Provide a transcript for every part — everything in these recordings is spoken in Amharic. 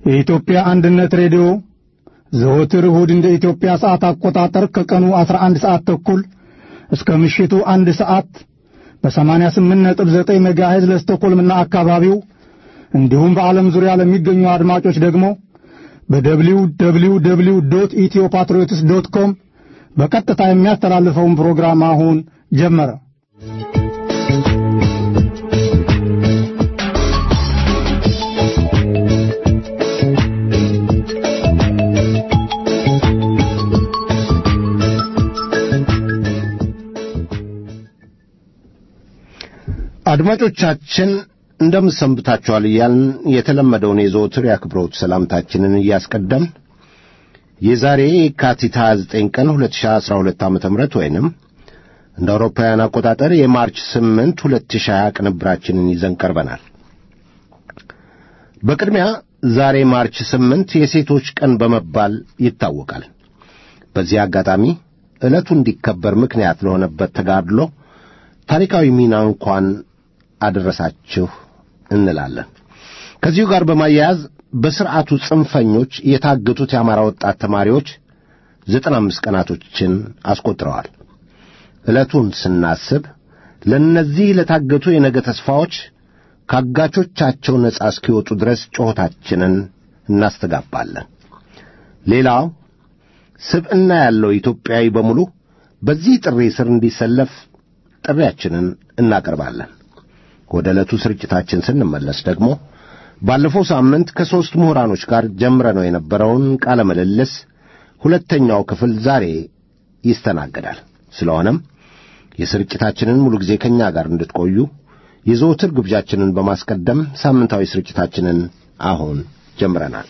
የኢትዮጵያ አንድነት ሬዲዮ ዘወትር እሁድ እንደ ኢትዮጵያ ሰዓት አቆጣጠር ከቀኑ 11 ሰዓት ተኩል እስከ ምሽቱ አንድ ሰዓት በ88.9 ሜጋሄዝ ለስቶኮልምና አካባቢው እንዲሁም በዓለም ዙሪያ ለሚገኙ አድማጮች ደግሞ በደብሊው ደብሊው ደብሊው ዶት ኢትዮ ፓትሪዮትስ ዶት ኮም በቀጥታ የሚያስተላልፈውን ፕሮግራም አሁን ጀመረ። አድማጮቻችን እንደምን ሰንብታችኋል እያልን የተለመደውን የዘወትር የአክብሮት ሰላምታችንን እያስቀደም የዛሬ የካቲት 29 ቀን 2012 ዓ ም ወይንም እንደ አውሮፓውያን አቆጣጠር የማርች 8 2020 ቅንብራችንን ይዘን ቀርበናል። በቅድሚያ ዛሬ ማርች 8 የሴቶች ቀን በመባል ይታወቃል። በዚህ አጋጣሚ ዕለቱ እንዲከበር ምክንያት ለሆነበት ተጋድሎ ታሪካዊ ሚና እንኳን አደረሳችሁ እንላለን። ከዚሁ ጋር በማያያዝ በሥርዓቱ ጽንፈኞች የታገቱት የአማራ ወጣት ተማሪዎች ዘጠና አምስት ቀናቶችን አስቆጥረዋል። ዕለቱን ስናስብ ለእነዚህ ለታገቱ የነገ ተስፋዎች ካጋቾቻቸው ነጻ እስኪወጡ ድረስ ጩኸታችንን እናስተጋባለን። ሌላው ስብዕና ያለው ኢትዮጵያዊ በሙሉ በዚህ ጥሪ ስር እንዲሰለፍ ጥሪያችንን እናቀርባለን። ወደ ዕለቱ ስርጭታችን ስንመለስ ደግሞ ባለፈው ሳምንት ከሦስት ምሁራኖች ጋር ጀምረነው የነበረውን ቃለ ምልልስ ሁለተኛው ክፍል ዛሬ ይስተናገዳል። ስለሆነም የስርጭታችንን ሙሉ ጊዜ ከእኛ ጋር እንድትቆዩ የዘወትር ግብዣችንን በማስቀደም ሳምንታዊ ስርጭታችንን አሁን ጀምረናል።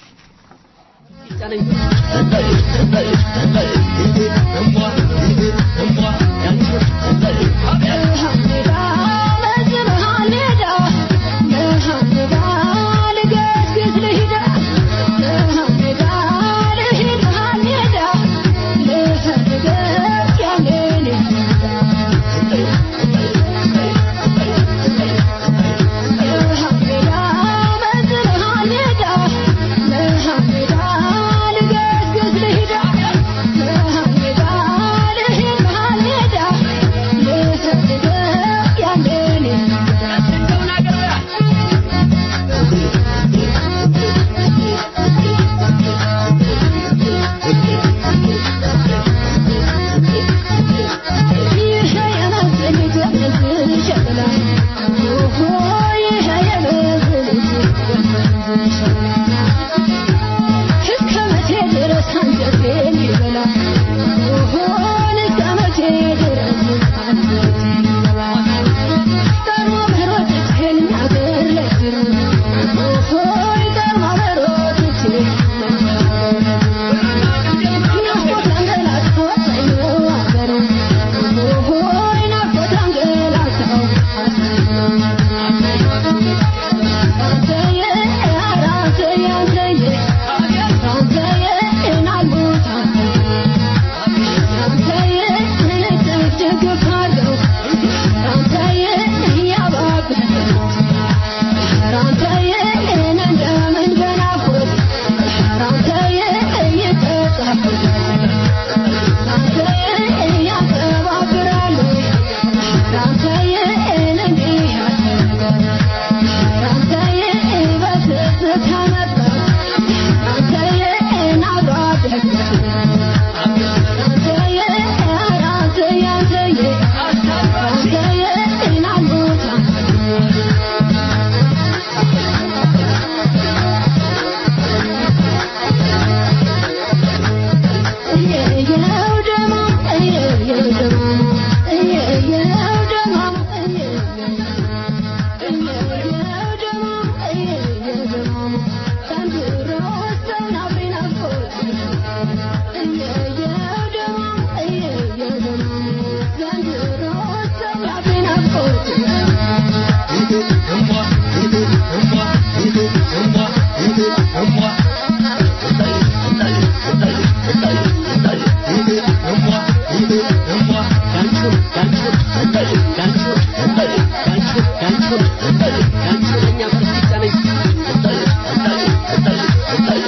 Thank you.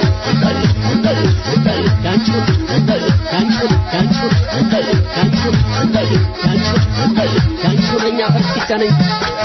ነኝ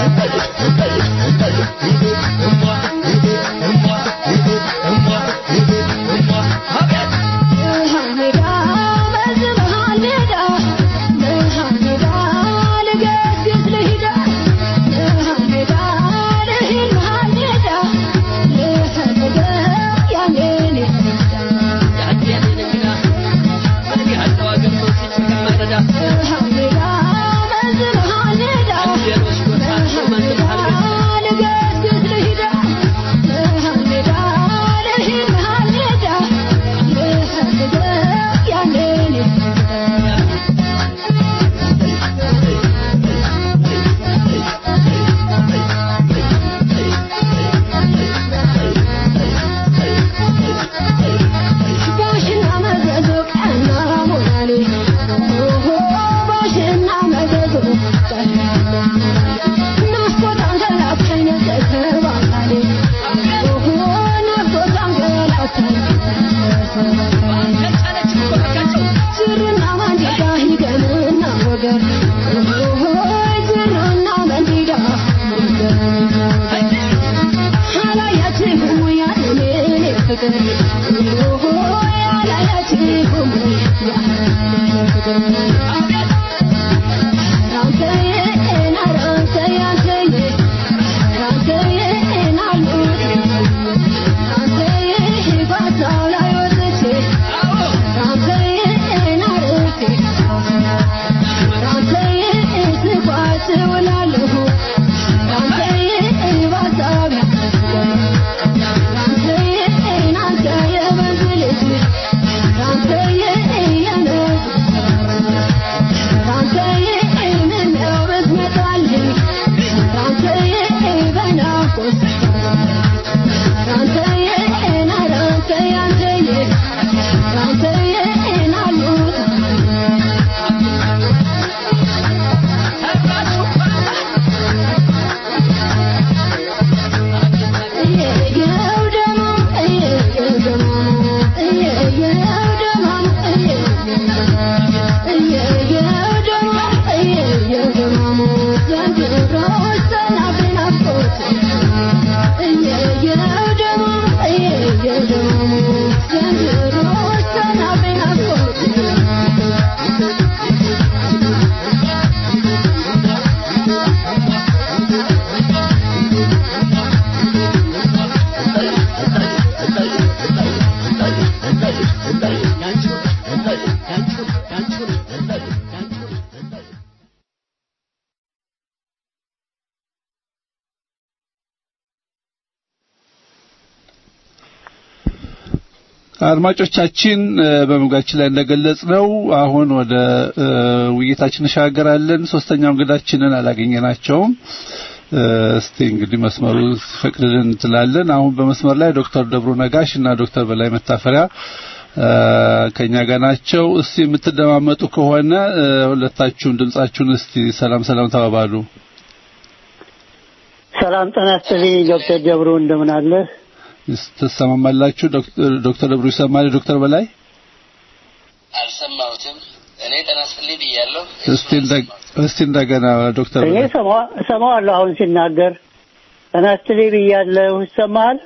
አድማጮቻችን በመግቢያችን ላይ እንደገለጽ ነው አሁን ወደ ውይይታችን እንሻገራለን። ሶስተኛው እንግዳችንን አላገኘናቸውም። እስቲ እንግዲህ መስመሩ ፈቅድልን እንትላለን። አሁን በመስመር ላይ ዶክተር ደብሩ ነጋሽ እና ዶክተር በላይ መታፈሪያ ከኛ ጋር ናቸው። እስቲ የምትደማመጡ ከሆነ ሁለታችሁም ድምጻችሁን እስቲ ሰላም ሰላም ተባባሉ። ሰላም ጤና ይስጥልኝ ዶክተር ደብሩ እንደምን አለ? ትሰማማላችሁ? ዶክተር ደብሩ ይሰማል? ዶክተር በላይ አልሰማሁትም። እኔ ጤና ይስጥልኝ ብያለሁ። እስቲ እስቲ እንደገና ዶክተር እኔ እሰማዋለሁ አሁን ሲናገር ጤና ይስጥልኝ ብያለሁ። ይሰማል?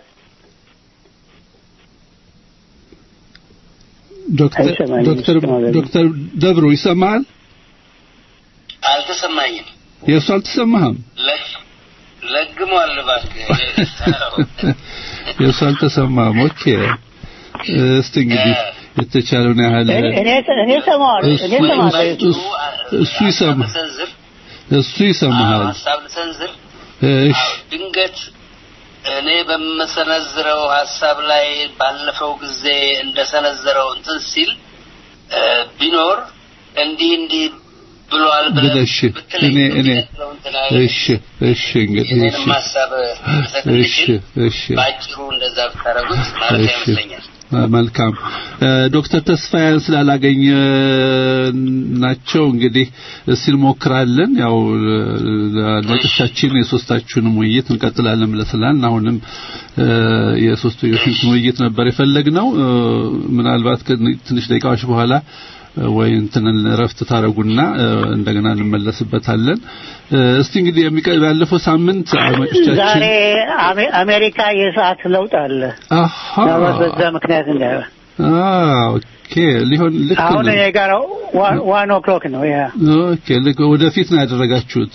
ዶክተር ዶክተር ዶክተር ደብሩ ይሰማል? አልተሰማኝም። የእሱ አልተሰማህም? ለግሟል እባክህ። የእሱ አልተሰማህም። ኦኬ እስቲ እንግዲህ የተቻለውን ያህል እኔ እኔ እሰማዋለሁ እኔ እሰማለሁ እሱ ይሰማ እሱ ይሰማሃል። ሀሳብ ልሰንዝር። እሺ ድንገት እኔ በምሰነዝረው ሀሳብ ላይ ባለፈው ጊዜ እንደሰነዘረው እንትን ሲል ቢኖር እንዲህ እንዲህ ብሏል ብለሽ እኔ እኔ እሺ እሺ እንግዲህ እሺ ሀሳብ እሺ እሺ ባጭሩ እንደዛ ብታረጉት ማለት ይመስለኛል። መልካም ዶክተር ተስፋዬን ስላላገኘ ናቸው እንግዲህ እስቲ እንሞክራለን። ያው አድማጮቻችን የሶስታችሁንም ውይይት እንቀጥላለን ብለስላል። አሁንም የሶስቱ የፊት ውይይት ነበር የፈለግነው። ምናልባት ትንሽ ደቂቃዎች በኋላ ወይ እንትን ረፍት ታረጉና እንደገና እንመለስበታለን። እስቲ እንግዲህ ያለፈው ሳምንት አድማጮቻችን ዛሬ አሜሪካ የሰዓት ለውጥ አለ። አሃ በዛ ምክንያት እንዳይሆን ኦኬ ሊሆን ልክ አሁን ነው። እኔ ጋር ዋን ኦክሎክ ነው። ያ ኦኬ ልክ ወደፊት ነው ያደረጋችሁት።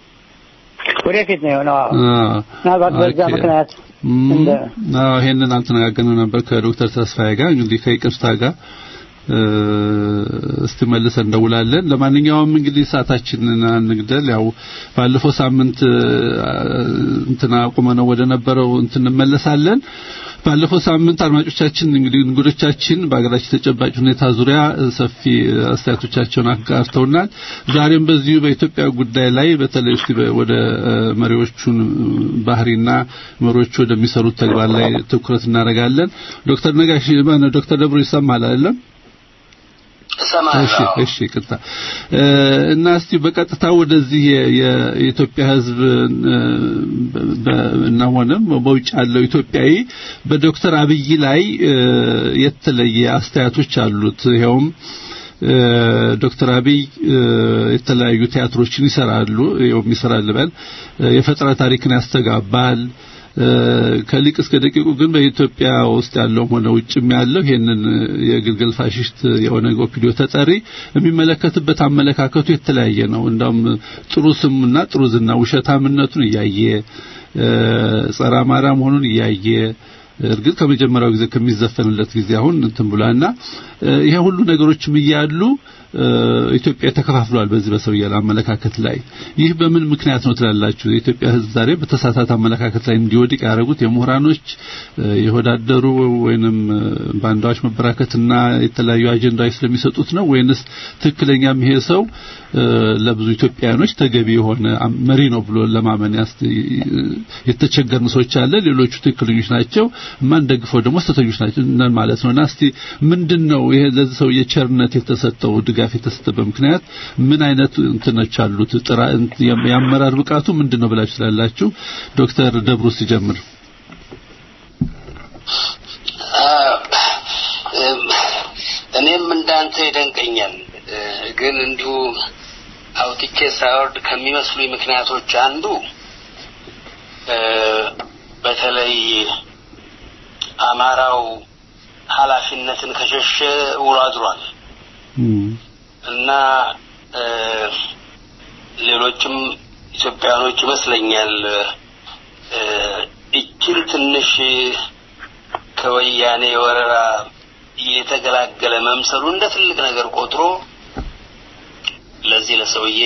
ወደፊት ነው የሆነው። አዎ። አዎ ምናልባት በዛ ኦኬ። ምክንያት እም፣ እንደ አዎ ይሄንን አልተነጋገርንም ነበር ከዶክተር ተስፋዬ ጋር እንግዲህ ከይቅርታ ጋር እ፣ እስቲ መልሰን እንደውላለን። ለማንኛውም እንግዲህ ሰዓታችንን አንግደል። ያው ባለፈው ሳምንት እ፣ እንትና አቁመነው ወደ ነበረው እንትን እንመለሳለን። ባለፈው ሳምንት አድማጮቻችን እንግዲህ እንግዶቻችን በሀገራችን ተጨባጭ ሁኔታ ዙሪያ እ፣ ሰፊ አስተያየቶቻቸውን አጋርተውናል። ዛሬም በዚሁ በኢትዮጵያ ጉዳይ ላይ በተለይ እስቲ በ- ወደ እ፣ መሪዎቹን ባህሪና መሪዎቹ ወደሚሰሩት ተግባር ላይ ትኩረት እናደርጋለን። ዶክተር ነጋሽ ማነው ዶክተር ደብሩ ይሰማል አይደለም? እሺ እሰማለሁ። እሺ ቅጣ እና እስቲ በቀጥታ ወደዚህ የ- የ- የኢትዮጵያ ሕዝብ እ፣ በ- እና ሆነም በውጭ ያለው ኢትዮጵያዊ በዶክተር አብይ ላይ እ፣ የተለየ አስተያየቶች አሉት። ይኸውም እ፣ ዶክተር አብይ እ፣ የተለያዩ ቲያትሮችን ይሰራሉ። ይኸውም ይሰራል በል እ፣ የፈጠራ ታሪክን ያስተጋባል። እ፣ ከሊቅ እስከ ደቂቁ ግን በኢትዮጵያ ውስጥ ያለውም ሆነ ውጭም ያለው ይሄንን የግልገል ፋሽስት የኦነግ ኦፒዲዮ ተጠሪ የሚመለከትበት አመለካከቱ የተለያየ ነው። እንዳውም ጥሩ ስሙና ጥሩ ዝና ውሸታምነቱን እያየ እ፣ ጸረ አማራ መሆኑን እያየ እርግጥ ከመጀመሪያው ጊዜ ከሚዘፈንለት ጊዜ አሁን እንትን ብሏልና እ፣ ይሄ ሁሉ ነገሮችም እያሉ እ፣ ኢትዮጵያ ተከፋፍሏል። በዚህ በሰውዬ አመለካከት ላይ ይህ በምን ምክንያት ነው ትላላችሁ? የኢትዮጵያ ሕዝብ ዛሬ በተሳሳተ አመለካከት ላይ እንዲወድቅ ያደረጉት የምሁራኖች እ፣ የሆዳደሩ ወይንም እ፣ ባንዳዎች መበራከትና የተለያዩ አጀንዳዎች ስለሚሰጡት ነው ወይንስ ትክክለኛም ይሄ ሰው እ፣ ለብዙ ኢትዮጵያውያኖች ተገቢ የሆነ አም- መሪ ነው ብሎ ለማመን ያስ የተቸገርን ሰዎች አለ። ሌሎቹ ትክክለኞች ናቸው፣ የማንደግፈው ደግሞ ስህተኞች ናቸው ነን ማለት ነውና እስቲ ምንድነው ይሄ ለዚህ ሰው የቸርነት የተሰጠው ድጋፍ የተሰጠበት ምክንያት ምን አይነት እንትኖች አሉት? ጥራ የአመራር ብቃቱ ምንድነው ብላችሁ ስላላችሁ ዶክተር ደብሩ ሲጀምር እኔም እንዳንተ ይደንቀኛል። እ፣ ግን እንዲሁ አውጥቼ ሳወርድ ከሚመስሉኝ ምክንያቶች አንዱ እ፣ በተለይ አማራው ኃላፊነትን ከሸሸ ውሎ አድሯል እና እ፣ ሌሎችም ኢትዮጵያኖች ይመስለኛል እ፣ እችን ትንሽ ከወያኔ ወረራ የተገላገለ መምሰሉ እንደ ትልቅ ነገር ቆጥሮ ለዚህ ለሰውዬ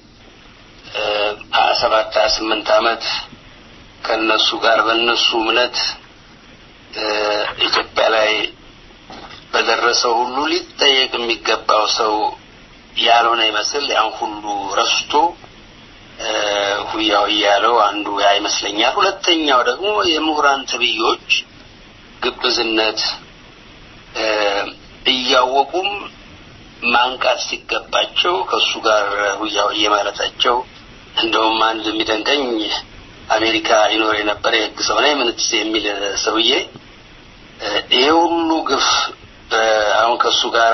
ሀያ ሰባት ሀያ ስምንት ዓመት ከነሱ ጋር በእነሱ እምነት እ፣ ኢትዮጵያ ላይ በደረሰው ሁሉ ሊጠየቅ የሚገባው ሰው ያልሆነ ይመስል ያን ሁሉ ረስቶ እ፣ ሁያ ሁያ ያለው አንዱ ያ ይመስለኛል። ሁለተኛው ደግሞ የምሁራን ትብዮች ግብዝነት እ፣ እያወቁም ማንቃት ሲገባቸው ከእሱ ጋር ሁያ ሁዬ ማለታቸው እንደውም አንድ የሚደንቀኝ አሜሪካ ይኖር የነበረ የህግ ሰው ነኝ ምንትስ የሚል ሰውዬ እ፣ ይሄ ሁሉ ግፍ እ፣ አሁን ከእሱ ጋር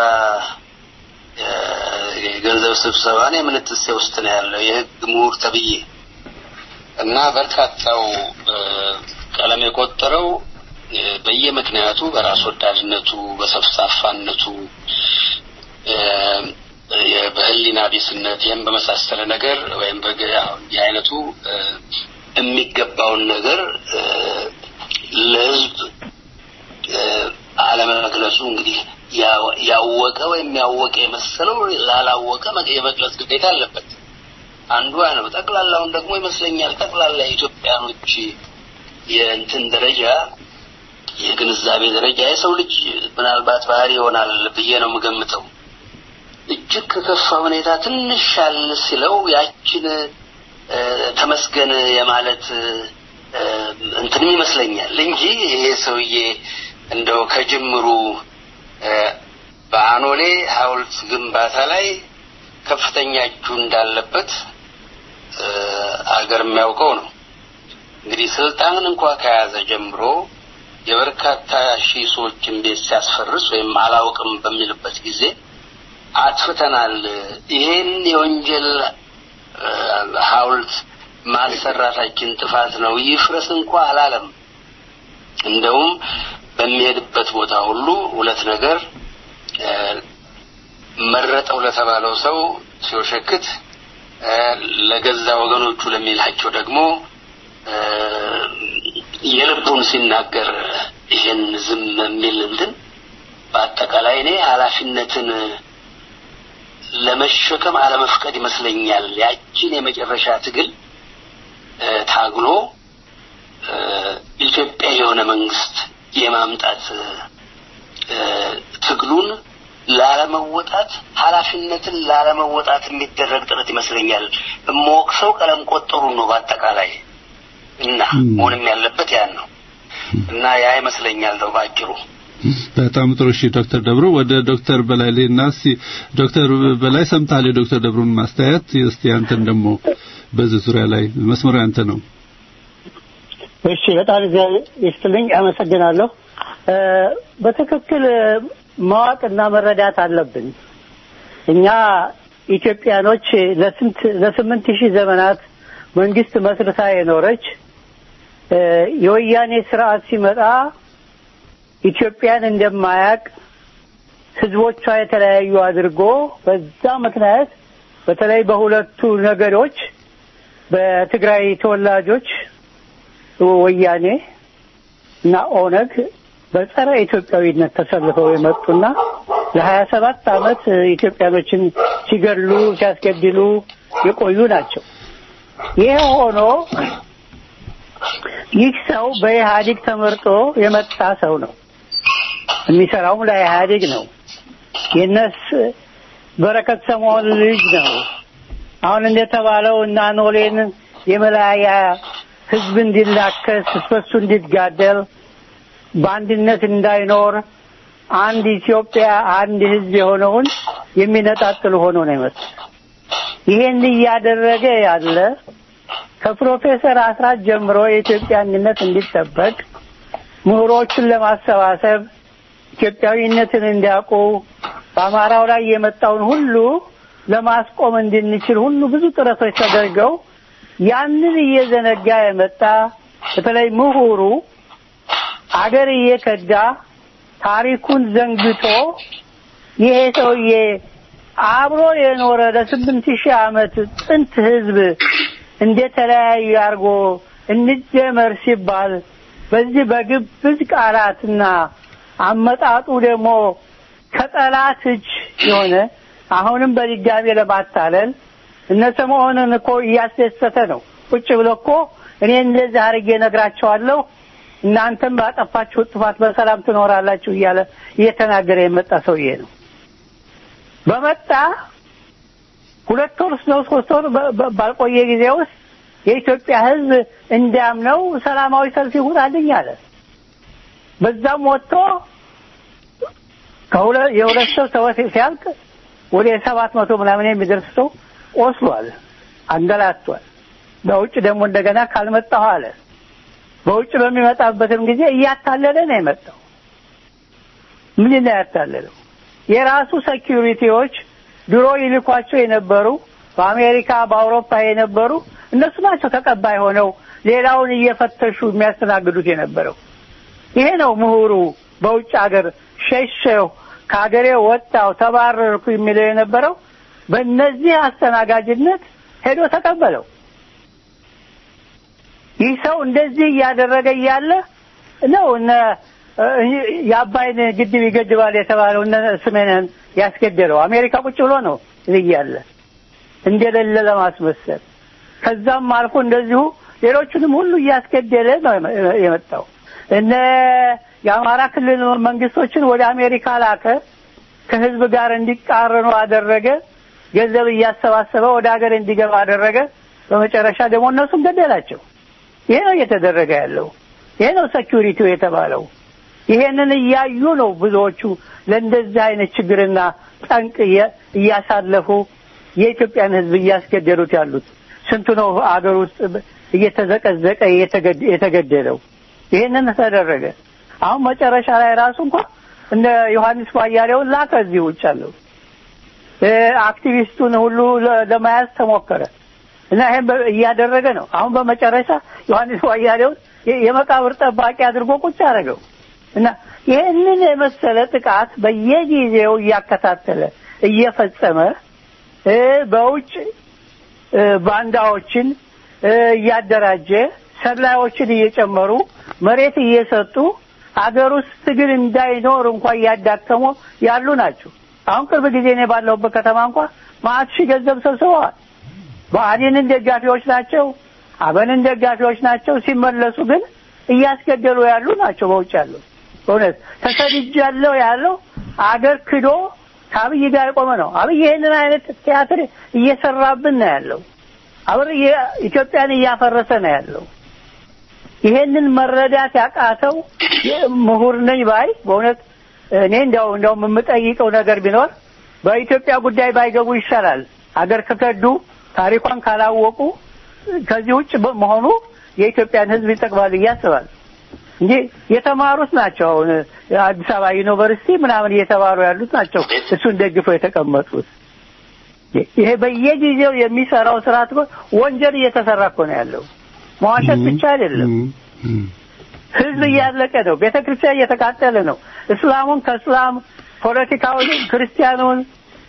የገንዘብ ስብሰባ ነው የምንትሴ ውስጥ ነው ያለው የህግ ምሁር ተብዬ እና በርካታው እ፣ ቀለም የቆጠረው እ፣ በየምክንያቱ በራስ ወዳድነቱ፣ በሰፍሳፋነቱ እ፣ የ- በህሊና ቢስነት ይህም በመሳሰለ ነገር ወይም በግ- ያው እንዲህ አይነቱ እ፣ የሚገባውን ነገር እ፣ ለህዝብ እ፣ አለመግለጹ እንግዲህ ያው- ያወቀ ወይም ያወቀ የመሰለው ላላወቀ መግ- የመግለጽ ግዴታ አለበት። አንዱ ያ ነው። ጠቅላላውን ደግሞ ይመስለኛል ጠቅላላ የኢትዮጵያኖች የእንትን ደረጃ የግንዛቤ ደረጃ የሰው ልጅ ምናልባት ባህሪ ይሆናል ብዬ ነው የምገምተው። እጅግ ከከፋ ሁኔታ ትንሽ ሻል ሲለው ያችን እ፣ ተመስገን የማለት እ፣ እንትንም ይመስለኛል እንጂ ይሄ ሰውዬ እንደው ከጅምሩ እ፣ በአኖሌ ሐውልት ግንባታ ላይ ከፍተኛ እጁ እንዳለበት እ፣ አገር የሚያውቀው ነው። እንግዲህ ስልጣንን እንኳ ከያዘ ጀምሮ የበርካታ ሺህ ሰዎችን ቤት ሲያስፈርስ ወይም አላውቅም በሚልበት ጊዜ አጥፍተናል፣ ይሄን የወንጀል ሐውልት ማሰራታችን ጥፋት ነው፣ ይፍረስ እንኳ አላለም። እንደውም በሚሄድበት ቦታ ሁሉ ሁለት ነገር መረጠው ለተባለው ሰው ሲወሸክት ለገዛ ወገኖቹ ለሚላቸው ደግሞ የልቡን ሲናገር ይሄን ዝም የሚል እንትን በአጠቃላይ እኔ ኃላፊነትን ለመሸከም አለመፍቀድ ይመስለኛል። ያችን የመጨረሻ ትግል ታግሎ ኢትዮጵያ የሆነ መንግስት የማምጣት ትግሉን ላለመወጣት ኃላፊነትን ላለመወጣት የሚደረግ ጥረት ይመስለኛል። የምወቅሰው ቀለም ቆጠሩን ነው በአጠቃላይ እና መሆንም ያለበት ያን ነው እና ያ ይመስለኛል ነው ባጭሩ። በጣም ጥሩ እሺ ዶክተር ደብሩ ወደ ዶክተር በላይ ሌና እስቲ ዶክተር በላይ ሰምታል የዶክተር ደብሩን ማስተያየት እስቲ አንተን ደግሞ በዚህ ዙሪያ ላይ መስመሩ ያንተ ነው እሺ በጣም ይስጥልኝ አመሰግናለሁ በትክክል ማወቅና መረዳት አለብን እኛ ኢትዮጵያኖች ለስንት ለስምንት ሺህ ዘመናት መንግስት መስርታ የኖረች የወያኔ ስርዓት ሲመጣ ኢትዮጵያን እንደማያቅ ህዝቦቿ የተለያዩ አድርጎ በዛ ምክንያት በተለይ በሁለቱ ነገዶች በትግራይ ተወላጆች ወያኔ እና ኦነግ በጸረ ኢትዮጵያዊነት ተሰልፈው የመጡና ለሀያ ሰባት አመት ኢትዮጵያኖችን ሲገድሉ ሲያስገድሉ የቆዩ ናቸው። ይህ ሆኖ ይህ ሰው በኢህአዴግ ተመርጦ የመጣ ሰው ነው። የሚሰራውም ለኢህአዴግ ነው። የነስ በረከት ሰሞን ልጅ ነው። አሁን እንደተባለው እና ኖሌን የመለያያ ህዝብ እንዲላከስ በሱ እንዲጋደል በአንድነት እንዳይኖር አንድ ኢትዮጵያ አንድ ህዝብ የሆነውን የሚነጣጥል ሆኖ ነው የመጣ። ይሄን እያደረገ ያለ ከፕሮፌሰር አስራት ጀምሮ የኢትዮጵያ አንድነት እንዲጠበቅ ምሁሮችን ለማሰባሰብ ኢትዮጵያዊነትን እንዲያውቁ በአማራው ላይ የመጣውን ሁሉ ለማስቆም እንድንችል ሁሉ ብዙ ጥረቶች ተደርገው ያንን እየዘነጋ የመጣ በተለይ ምሁሩ አገር እየከዳ ታሪኩን ዘንግቶ ይሄ ሰውዬ አብሮ የኖረ ለስምንት ሺህ ዓመት ጥንት ህዝብ እንደተለያዩ አድርጎ እንደመር ሲባል በዚህ በግብዝ ቃላትና አመጣጡ ደግሞ ከጠላት እጅ የሆነ አሁንም በድጋሚ ለማታለል እነ ሰሞኑን እኮ እያስደሰተ ነው። ቁጭ ብሎ እኮ እኔ እንደዚህ አድርጌ እነግራቸዋለሁ እናንተም ባጠፋችሁ ጥፋት በሰላም ትኖራላችሁ እያለ እየተናገረ የመጣ ሰውዬ ነው። በመጣ ሁለት ወር ነው ሶስት ወር ባልቆየ ጊዜ ውስጥ የኢትዮጵያ ሕዝብ እንዲያምነው ሰላማዊ ሰልፍ ይሁንልኝ አለ። በዛም ወጥቶ ከሁለት የሁለት ሰው ሰወት ሲያልቅ ወደ ሰባት መቶ ምናምን የሚደርስ ሰው ቆስሏል፣ አንገላቷል። በውጭ ደግሞ እንደገና ካልመጣሁ አለ። በውጭ በሚመጣበትም ጊዜ እያታለለ ነው የመጣው። ምን ነው ያታለለው? የራሱ ሴኪሪቲዎች ድሮ ይልኳቸው የነበሩ በአሜሪካ በአውሮፓ የነበሩ እነሱ ናቸው ተቀባይ ሆነው ሌላውን እየፈተሹ የሚያስተናግዱት የነበረው። ይሄ ነው ምሁሩ በውጭ ሀገር ሸሸው ከሀገሬ ወጣው ተባረርኩ የሚለው የነበረው በእነዚህ አስተናጋጅነት ሄዶ ተቀበለው። ይህ ሰው እንደዚህ እያደረገ እያለ ነው እነ የአባይን ግድብ ይገድባል የተባለው እነ ስሜንን ያስገደለው አሜሪካ ቁጭ ብሎ ነው እያለ እንደሌለ ለማስመሰል ከዛም አልፎ እንደዚሁ ሌሎቹንም ሁሉ እያስገደለ ነው የመጣው። እነ የአማራ ክልል መንግስቶችን ወደ አሜሪካ ላከ። ከህዝብ ጋር እንዲቃረኑ አደረገ። ገንዘብ እያሰባሰበ ወደ ሀገር እንዲገባ አደረገ። በመጨረሻ ደግሞ እነሱም ገደላቸው። ይሄ ነው እየተደረገ ያለው። ይሄ ነው ሴኩሪቲው የተባለው። ይሄንን እያዩ ነው ብዙዎቹ ለእንደዚህ አይነት ችግርና ጠንቅ እያሳለፉ የኢትዮጵያን ህዝብ እያስገደሉት ያሉት። ስንቱ ነው አገር ውስጥ እየተዘቀዘቀ የተገደለው። ይሄንን ተደረገ። አሁን መጨረሻ ላይ ራሱ እንኳን እነ ዮሐንስ ባያሌውን ላከ እዚህ ውጭ አለው አክቲቪስቱን ሁሉ ለመያዝ ተሞከረ እና ይሄን እያደረገ ነው። አሁን በመጨረሻ ዮሐንስ ዋያሌውን የመቃብር ጠባቂ አድርጎ ቁጭ አደረገው እና ይህንን የመሰለ ጥቃት በየጊዜው እያከታተለ እየፈጸመ በውጭ ባንዳዎችን እያደራጀ ሰላዮችን እየጨመሩ መሬት እየሰጡ አገር ውስጥ ትግል እንዳይኖር እንኳ እያዳከሙ ያሉ ናቸው። አሁን ቅርብ ጊዜ እኔ ባለሁበት ከተማ እንኳ ማአት ሺህ ገንዘብ ሰብስበዋል። ብአዴንን ደጋፊዎች ናቸው፣ አበንን ደጋፊዎች ናቸው። ሲመለሱ ግን እያስገደሉ ያሉ ናቸው። በውጭ ያለው እውነት ተሰድጃለሁ ያለው አገር ክዶ ከአብይ ጋር የቆመ ነው። አብይ ይህንን አይነት ቲያትር እየሰራብን ነው ያለው። አብር ኢትዮጵያን እያፈረሰ ነው ያለው። ይሄንን መረዳት ያቃተው ምሁር ነኝ ባይ በእውነት እኔ እንዲያው እንዲያውም የምጠይቀው ነገር ቢኖር በኢትዮጵያ ጉዳይ ባይገቡ ይሻላል። አገር ከከዱ ታሪኳን ካላወቁ ከዚህ ውጭ መሆኑ የኢትዮጵያን ሕዝብ ይጠቅማል ብዬ አስባለሁ እንጂ የተማሩት ናቸው። አሁን አዲስ አበባ ዩኒቨርሲቲ ምናምን እየተማሩ ያሉት ናቸው እሱን ደግፈው የተቀመጡት። ይሄ በየጊዜው የሚሰራው ስርዓት እኮ ወንጀል እየተሰራ እኮ ነው ያለው። መዋሸት ብቻ አይደለም። ህዝብ እያለቀ ነው። ቤተ ክርስቲያን እየተቃጠለ ነው። እስላሙን ከእስላም ፖለቲካውን፣ ክርስቲያኑን፣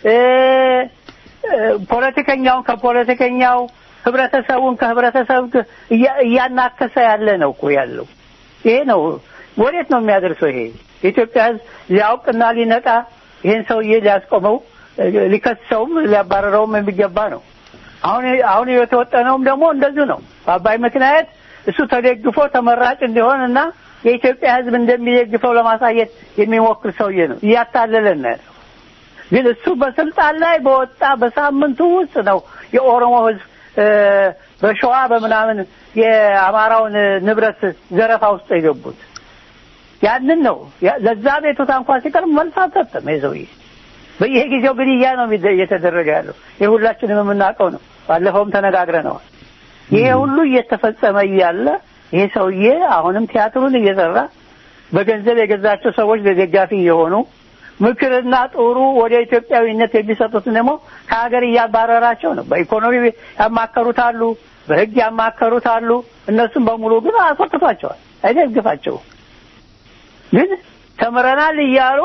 ፖለቲከኛውን ከፖለቲከኛው፣ ህብረተሰቡን ከህብረተሰብ እያናከሰ ያለ ነው እኮ ያለው። ይሄ ነው ወዴት ነው የሚያደርሰው? ይሄ የኢትዮጵያ ህዝብ ሊያውቅና ሊነቃ ይሄን ሰውዬ ሊያስቆመው ሊከሰውም ሊያባረረውም የሚገባ ነው። አሁን አሁን የተወጠነውም ደግሞ እንደዚሁ ነው። በአባይ ምክንያት እሱ ተደግፎ ተመራጭ እንዲሆን እና የኢትዮጵያ ህዝብ እንደሚደግፈው ለማሳየት የሚሞክር ሰውዬ ነው። እያታለለን ነው ያለው። ግን እሱ በስልጣን ላይ በወጣ በሳምንቱ ውስጥ ነው የኦሮሞ ህዝብ በሸዋ በምናምን የአማራውን ንብረት ዘረፋ ውስጥ የገቡት። ያንን ነው ለዛ ቤቱታ እንኳን ሲቀር መልስ አልሰጠም ይሄ ሰውዬ። በየጊዜው ግድያ ነው እየተደረገ ያለው። ይህ ሁላችንም የምናውቀው ነው። ባለፈውም ተነጋግረነዋል። ይሄ ሁሉ እየተፈጸመ እያለ ይሄ ሰውዬ አሁንም ቲያትሩን እየሰራ በገንዘብ የገዛቸው ሰዎች ለደጋፊ እየሆኑ ምክርና ጥሩ ወደ ኢትዮጵያዊነት የሚሰጡትን ደግሞ ከሀገር እያባረራቸው ነው። በኢኮኖሚ ያማከሩት አሉ፣ በህግ ያማከሩት አሉ። እነሱም በሙሉ ግን አስወጥቷቸዋል፣ አይደግፋቸውም። ግን ተምረናል እያሉ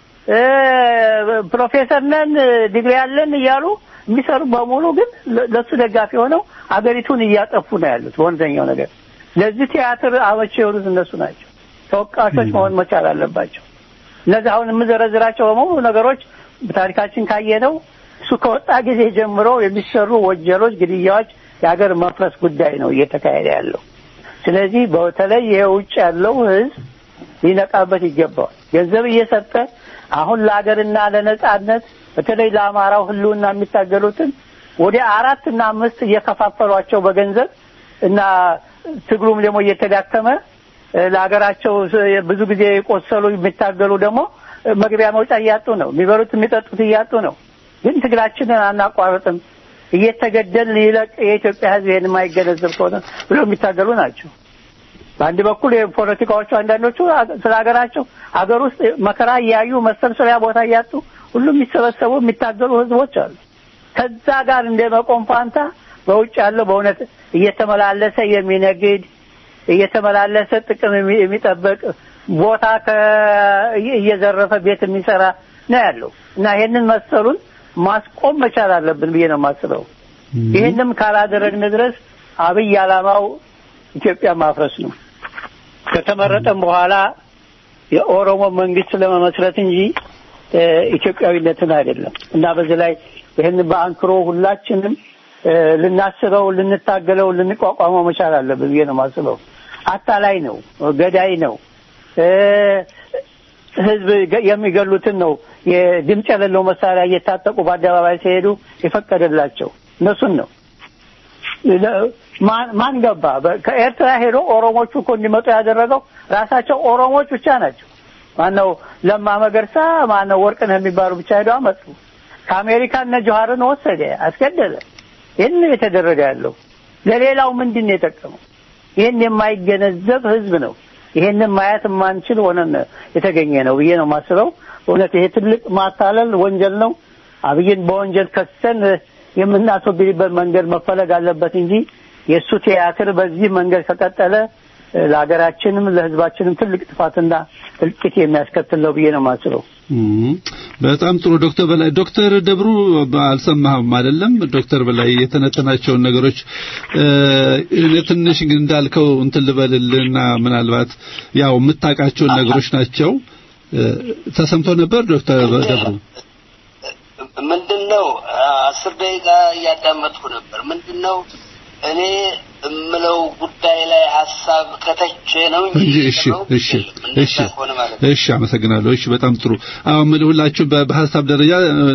ፕሮፌሰር ነን ዲግሪ ያለን እያሉ የሚሰሩ በሙሉ ግን ለሱ ደጋፊ ሆነው አገሪቱን እያጠፉ ነው ያሉት። በእውነተኛው ነገር ለዚህ ቲያትር አመቺ የሆኑት እነሱ ናቸው። ተወቃሾች መሆን መቻል አለባቸው። እነዚህ አሁን የምዘረዝራቸው በሙሉ ነገሮች በታሪካችን ካየነው እሱ ከወጣ ጊዜ ጀምሮ የሚሰሩ ወንጀሎች፣ ግድያዎች የሀገር መፍረስ ጉዳይ ነው እየተካሄደ ያለው። ስለዚህ በተለይ ይሄ ውጭ ያለው ህዝብ ሊነቃበት ይገባዋል። ገንዘብ እየሰጠ አሁን ለሀገርና ለነጻነት በተለይ ለአማራው ህልውና የሚታገሉትን ወደ አራት እና አምስት እየከፋፈሏቸው በገንዘብ እና ትግሉም ደግሞ እየተዳከመ ለሀገራቸው ብዙ ጊዜ የቆሰሉ የሚታገሉ ደግሞ መግቢያ መውጫ እያጡ ነው። የሚበሉት የሚጠጡት እያጡ ነው። ግን ትግላችንን አናቋርጥም እየተገደል ይለቅ የኢትዮጵያ ህዝብ ይሄን የማይገነዘብ ከሆነ ብለው የሚታገሉ ናቸው። በአንድ በኩል የፖለቲካዎቹ አንዳንዶቹ ስለ ሀገራቸው ሀገር ውስጥ መከራ እያዩ መሰብሰቢያ ቦታ እያጡ ሁሉም የሚሰበሰቡ የሚታገሉ ህዝቦች አሉ። ከዛ ጋር እንደ መቆም ፋንታ በውጭ ያለው በእውነት እየተመላለሰ የሚነግድ እየተመላለሰ ጥቅም የሚጠበቅ ቦታ እየዘረፈ ቤት የሚሰራ ነው ያለው እና ይሄንን መሰሉን ማስቆም መቻል አለብን ብዬ ነው የማስበው። ይህንም ካላደረግን ድረስ አብይ ዓላማው ኢትዮጵያ ማፍረስ ነው። ከተመረጠም በኋላ የኦሮሞ መንግስት ለመመስረት እንጂ ኢትዮጵያዊነትን አይደለም እና በዚህ ላይ ይህን በአንክሮ ሁላችንም ልናስበው፣ ልንታገለው፣ ልንቋቋመው መቻል አለብን ብዬ ነው የማስበው። አታላይ ነው፣ ገዳይ ነው። ህዝብ የሚገሉትን ነው የድምፅ የሌለው መሳሪያ እየታጠቁ በአደባባይ ሲሄዱ የፈቀደላቸው እነሱን ነው። ማን ገባ? ከኤርትራ ሄዶ ኦሮሞቹ እኮ እንዲመጡ ያደረገው ራሳቸው ኦሮሞች ብቻ ናቸው። ማነው ለማ መገርሳ፣ ማነው ወርቅነህ የሚባሉ ብቻ ሄደው አመጡ። ከአሜሪካ እነ ጆሀርን ወሰደ፣ አስገደለ። ይህን የተደረገ ያለው ለሌላው ምንድን ነው የጠቀመው? ይህን የማይገነዘብ ህዝብ ነው። ይሄንን ማየት የማንችል ሆነን የተገኘ ነው ብዬ ነው የማስበው። እውነት ይሄ ትልቅ ማታለል ወንጀል ነው። አብይን በወንጀል ከሰን የምናስወግድበት መንገድ መፈለግ አለበት እንጂ የእሱ ቲያትር በዚህ መንገድ ከቀጠለ ለሀገራችንም ለሕዝባችንም ትልቅ ጥፋትና እልቂት የሚያስከትል ነው ብዬ ነው የማስበው። በጣም ጥሩ ዶክተር በላይ ዶክተር ደብሩ አልሰማህም አይደለም ዶክተር በላይ የተነተናቸውን ነገሮች እኔ ትንሽ ግን እንዳልከው እንትን ልበልልና ምናልባት ያው የምታውቃቸውን ነገሮች ናቸው ተሰምቶ ነበር ዶክተር ደብሩ ምንድነው አስር ደቂቃ እያዳመጥኩ ነበር ምንድነው እኔ እምለው ጉዳይ ላይ ሀሳብ ከተቸ ነው እንጂ እሺ እሺ እሺ እሺ አመሰግናለሁ እሺ በጣም ጥሩ አሁን ምን ሁላችሁ በሀሳብ ደረጃ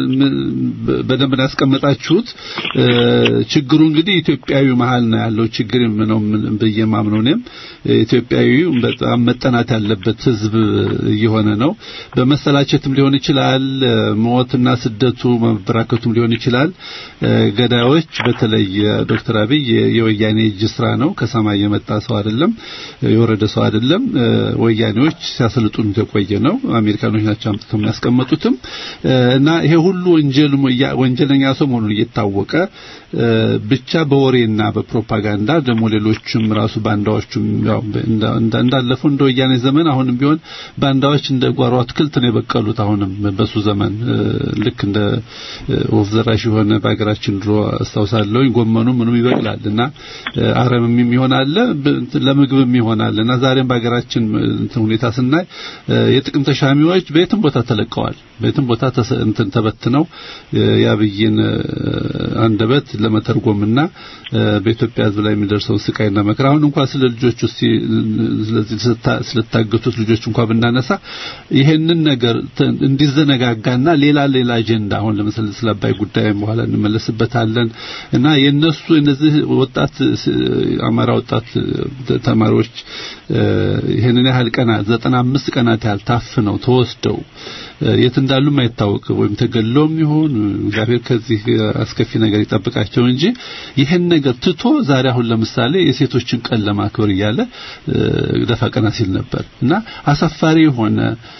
በደንብ ያስቀመጣችሁት ችግሩ እንግዲህ ኢትዮጵያዊ መሀል ነው ያለው ችግር ነው ብዬ ማምነው እኔም ኢትዮጵያዊ በጣም መጠናት ያለበት ህዝብ እየሆነ ነው በመሰላቸትም ሊሆን ይችላል ሞትና ስደቱ መበራከቱም ሊሆን ይችላል ገዳዮች በተለይ ዶክተር አብይ የወያኔ እጅ ስራ ነው ከሰማይ የመጣ ሰው አይደለም የወረደ ሰው አይደለም ወያኔዎች ሲያሰልጡን የቆየ ነው አሜሪካኖች ናቸው አምጥተው የሚያስቀምጡትም እና ይሄ ሁሉ ወንጀል ወንጀለኛ ሰው መሆኑን እየታወቀ ብቻ በወሬና በፕሮፓጋንዳ ደግሞ ሌሎችም ራሱ ባንዳዎችም ያው እንዳለፈው እንደ ወያኔ ዘመን አሁንም ቢሆን ባንዳዎች እንደ ጓሮ አትክልት ነው የበቀሉት አሁንም በሱ ዘመን ልክ እንደ ወፍ ዘራሽ የሆነ በሀገራችን ድሮ አስታውሳለሁ ጎመኑ ምኑም ይበቅላል እና አረምም ይሆናል ለምግብም ይሆናል እና ዛሬም በሀገራችን ሁኔታ ስናይ የጥቅም ተሻሚዎች በየትም ቦታ ተለቀዋል በየትም ቦታ እንትን ተበትነው የአብይን አንደበት ለመተርጎምና በኢትዮጵያ ሕዝብ ላይ የሚደርሰውን ስቃይና መከራ አሁን እንኳን ስለ ልጆች ውስጥ ስለዚህ ስለታገቱት ልጆች እንኳን ብናነሳ ይሄንን ነገር እንዲዘነጋጋና ሌላ ሌላ አጀንዳ አሁን ለምሳሌ ስለ አባይ ጉዳይ በኋላ እንመለስበታለን እና የነሱ እነዚህ ወጣት አማራ ወጣት ተማሪዎች ይሄንን ያህል ቀናት ዘጠና አምስት ቀናት ያህል ታፍነው ተወስደው የት እንዳሉም አይታወቅም ወይም ተገለውም ይሆን እግዚአብሔር ከዚህ አስከፊ ነገር ይጠብቃቸው እንጂ ይሄን ነገር ትቶ ዛሬ አሁን ለምሳሌ የሴቶችን ቀን ለማክበር እያለ ደፋ ቀና ሲል ነበር እና አሳፋሪ የሆነ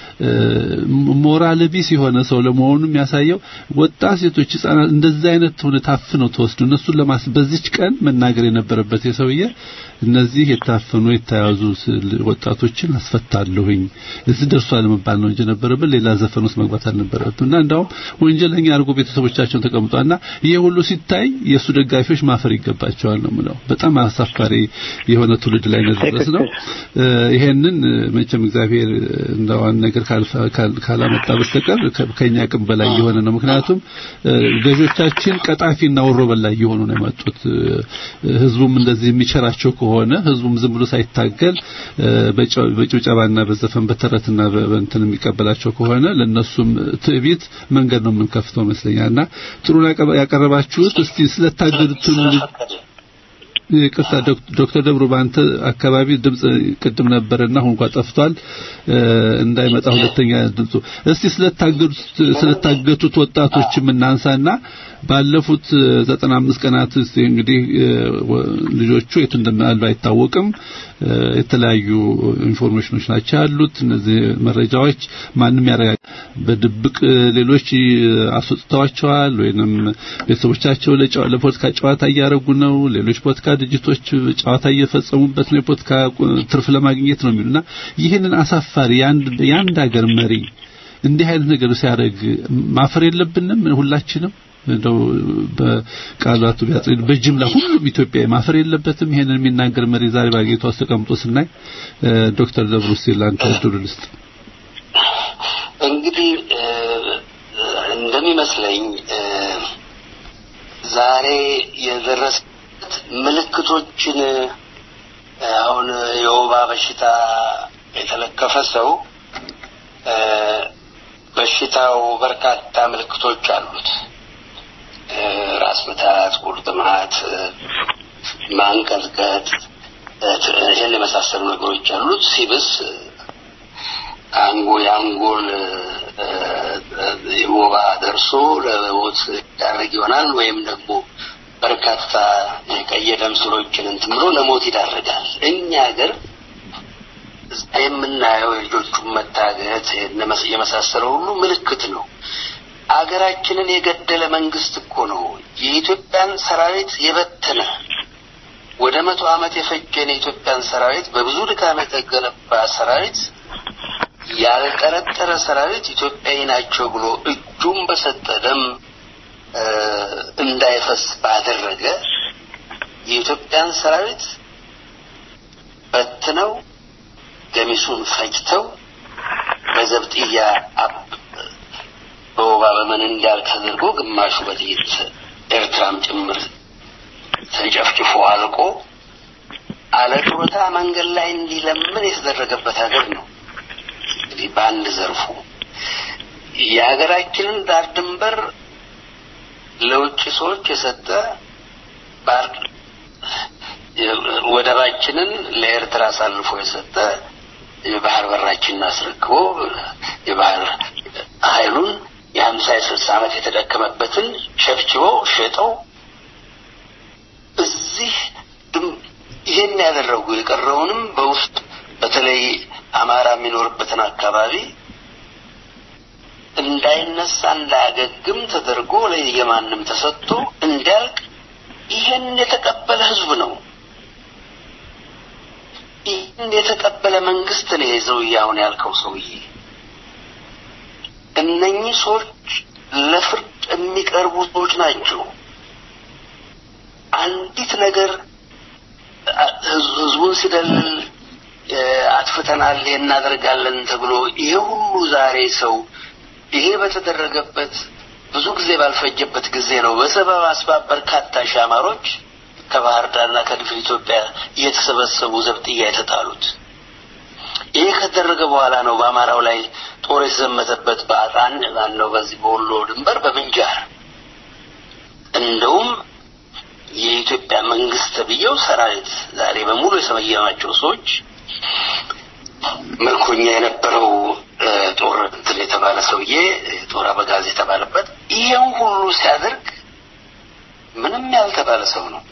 ሞራል ቢስ የሆነ ሰው ለመሆኑ የሚያሳየው ወጣት ሴቶች ህጻናት እንደዚህ አይነት ሆነ ታፍነው ተወስዱ እነሱን ለማስ በዚች ቀን መናገር የነበረበት የሰውዬ እነዚህ የታፈኑ የተያዙ ወጣቶችን አስፈታለሁኝ እዚህ ደርሷል መባል ነው እንጂ ነበረበት ሌላ ዘፈን ውስጥ መግባት አልነበረበትም እና እንዳውም ወንጀለኛ አድርጎ ቤተሰቦቻቸውን ተቀምጧልና ይሄ ሁሉ ሲታይ የእሱ ደጋፊዎች ማፈር ይገባቸዋል ነው ምለው በጣም አሳፋሪ የሆነ ትውልድ ላይ ነድረስ ነው ይሄንን መቼም እግዚአብሔር እንደዋን ነገር ካላመጣ በስተቀር ከኛ አቅም በላይ የሆነ ነው ምክንያቱም ገዦቻችን ቀጣፊና ወሮ በላይ የሆኑ ነው የመጡት ህዝቡም እንደዚህ የሚቸራቸው ከሆነ ህዝቡም ዝም ብሎ ሳይታገል በጭብጨባና በዘፈን በተረትና በእንትን የሚቀበላቸው ከሆነ ለነሱም ትዕቢት መንገድ ነው የምንከፍተው መስለኛልና ጥሩ ያቀረባችሁት እስቲ ስለታገዱት ይቅርታ ዶክተር ደብሩ በአንተ አካባቢ ድምጽ ቅድም ነበርና አሁን እንኳን ጠፍቷል እንዳይመጣ ሁለተኛ ድምጹ እስቲ ስለታገዱት ስለታገቱት ወጣቶች የምናንሳና ባለፉት 95 ቀናት እንግዲህ ልጆቹ የት እንደማሉ አይታወቅም የተለያዩ ኢንፎርሜሽኖች ናቸው ያሉት እነዚህ መረጃዎች ማንም ያረጋግ በድብቅ ሌሎች አስወጥተዋቸዋል ወይንም ቤተሰቦቻቸው ለፖለቲካ ጨዋታ እያደረጉ ነው ሌሎች ፖለቲካ ድርጅቶች ጨዋታ እየፈጸሙበት ነው የፖለቲካ ትርፍ ለማግኘት ነው የሚሉና ይህንን አሳፋሪ የአንድ ሀገር መሪ እንዲህ አይነት ነገር ሲያደርግ ማፈር የለብንም ሁላችንም እንደው በቃላቱ ቢያጽድ በጅምላ ሁሉም ኢትዮጵያዊ ማፈር የለበትም ይሄንን የሚናገር መሪ ዛሬ ባጌቷ ውስጥ ተቀምጦ ስናይ ዶክተር ደብሩ ሲላንተ እድሉ ልስጥ እንግዲህ እንደሚመስለኝ ዛሬ የደረሰበት ምልክቶችን አሁን የወባ በሽታ የተለከፈ ሰው በሽታው በርካታ ምልክቶች አሉት ራስ ምታት ቁርጥማት ማንቀጥቀጥ ይህን የመሳሰሉ ነገሮች አሉት ሲብስ አንጎ የአንጎል ወባ ደርሶ ለሞት ይዳረግ ይሆናል ወይም ደግሞ በርካታ የቀይ ደም ስሮችን እንትን ብሎ ለሞት ይዳረጋል እኛ ሀገር የምናየው የልጆቹን መታገት የመሳሰለው ሁሉ ምልክት ነው አገራችንን የገደለ መንግስት እኮ ነው። የኢትዮጵያን ሰራዊት የበተነ ወደ መቶ ዓመት የፈጀን የኢትዮጵያን ሰራዊት በብዙ ድካም የተገነባ ሰራዊት ያልጠረጠረ ሰራዊት ኢትዮጵያዊ ናቸው ብሎ እጁን በሰጠ ደም እንዳይፈስ ባደረገ የኢትዮጵያን ሰራዊት በትነው ገሚሱን ፈጅተው በዘብጥያ በወባ በምን እንዳልክ ተደርጎ ግማሹ በጥይት ኤርትራም ጭምር ተጨፍጭፎ አልቆ አለ ጡረታ መንገድ ላይ እንዲለምን የተደረገበት ሀገር ነው። እንግዲህ በአንድ ዘርፉ የሀገራችንን ዳር ድንበር ለውጭ ሰዎች የሰጠ ባር ወደባችንን ለኤርትራ አሳልፎ የሰጠ የባህር በራችንን አስረክቦ የባህር ኃይሉን የሀምሳ የስልሳ ዓመት የተደከመበትን ሸብችበው ሸጠው እዚህ ይሄን ያደረጉ የቀረውንም በውስጥ በተለይ አማራ የሚኖርበትን አካባቢ እንዳይነሳ እንዳያገግም ተደርጎ ለየማንም ተሰጥቶ እንዲያልቅ ይሄን የተቀበለ ህዝብ ነው። ይህን የተቀበለ መንግስት ነው የዘው አሁን ያልከው ሰውዬ። እነኚህ ሰዎች ለፍርድ የሚቀርቡ ሰዎች ናቸው። አንዲት ነገር ህዝቡን ሲደልል አጥፍተናል፣ ይሄ እናደርጋለን ተብሎ ይሄ ሁሉ ዛሬ ሰው ይሄ በተደረገበት ብዙ ጊዜ ባልፈጀበት ጊዜ ነው በሰበብ አስባብ በርካታ ሺህ አማሮች ከባህር ዳርና ከድፍን ኢትዮጵያ እየተሰበሰቡ ዘብጥያ የተጣሉት። ይሄ ከተደረገ በኋላ ነው በአማራው ላይ ጦር የተዘመተበት በአጣን ማነው በዚህ በወሎ ድንበር በምንጃር እንደውም የኢትዮጵያ መንግስት ተብዬው ሰራዊት ዛሬ በሙሉ የሰመየማቸው ሰዎች ምርኮኛ የነበረው ጦር እንትን የተባለ ሰውዬ ጦር አበጋዝ የተባለበት ይሄን ሁሉ ሲያደርግ ምንም ያልተባለ ሰው ነው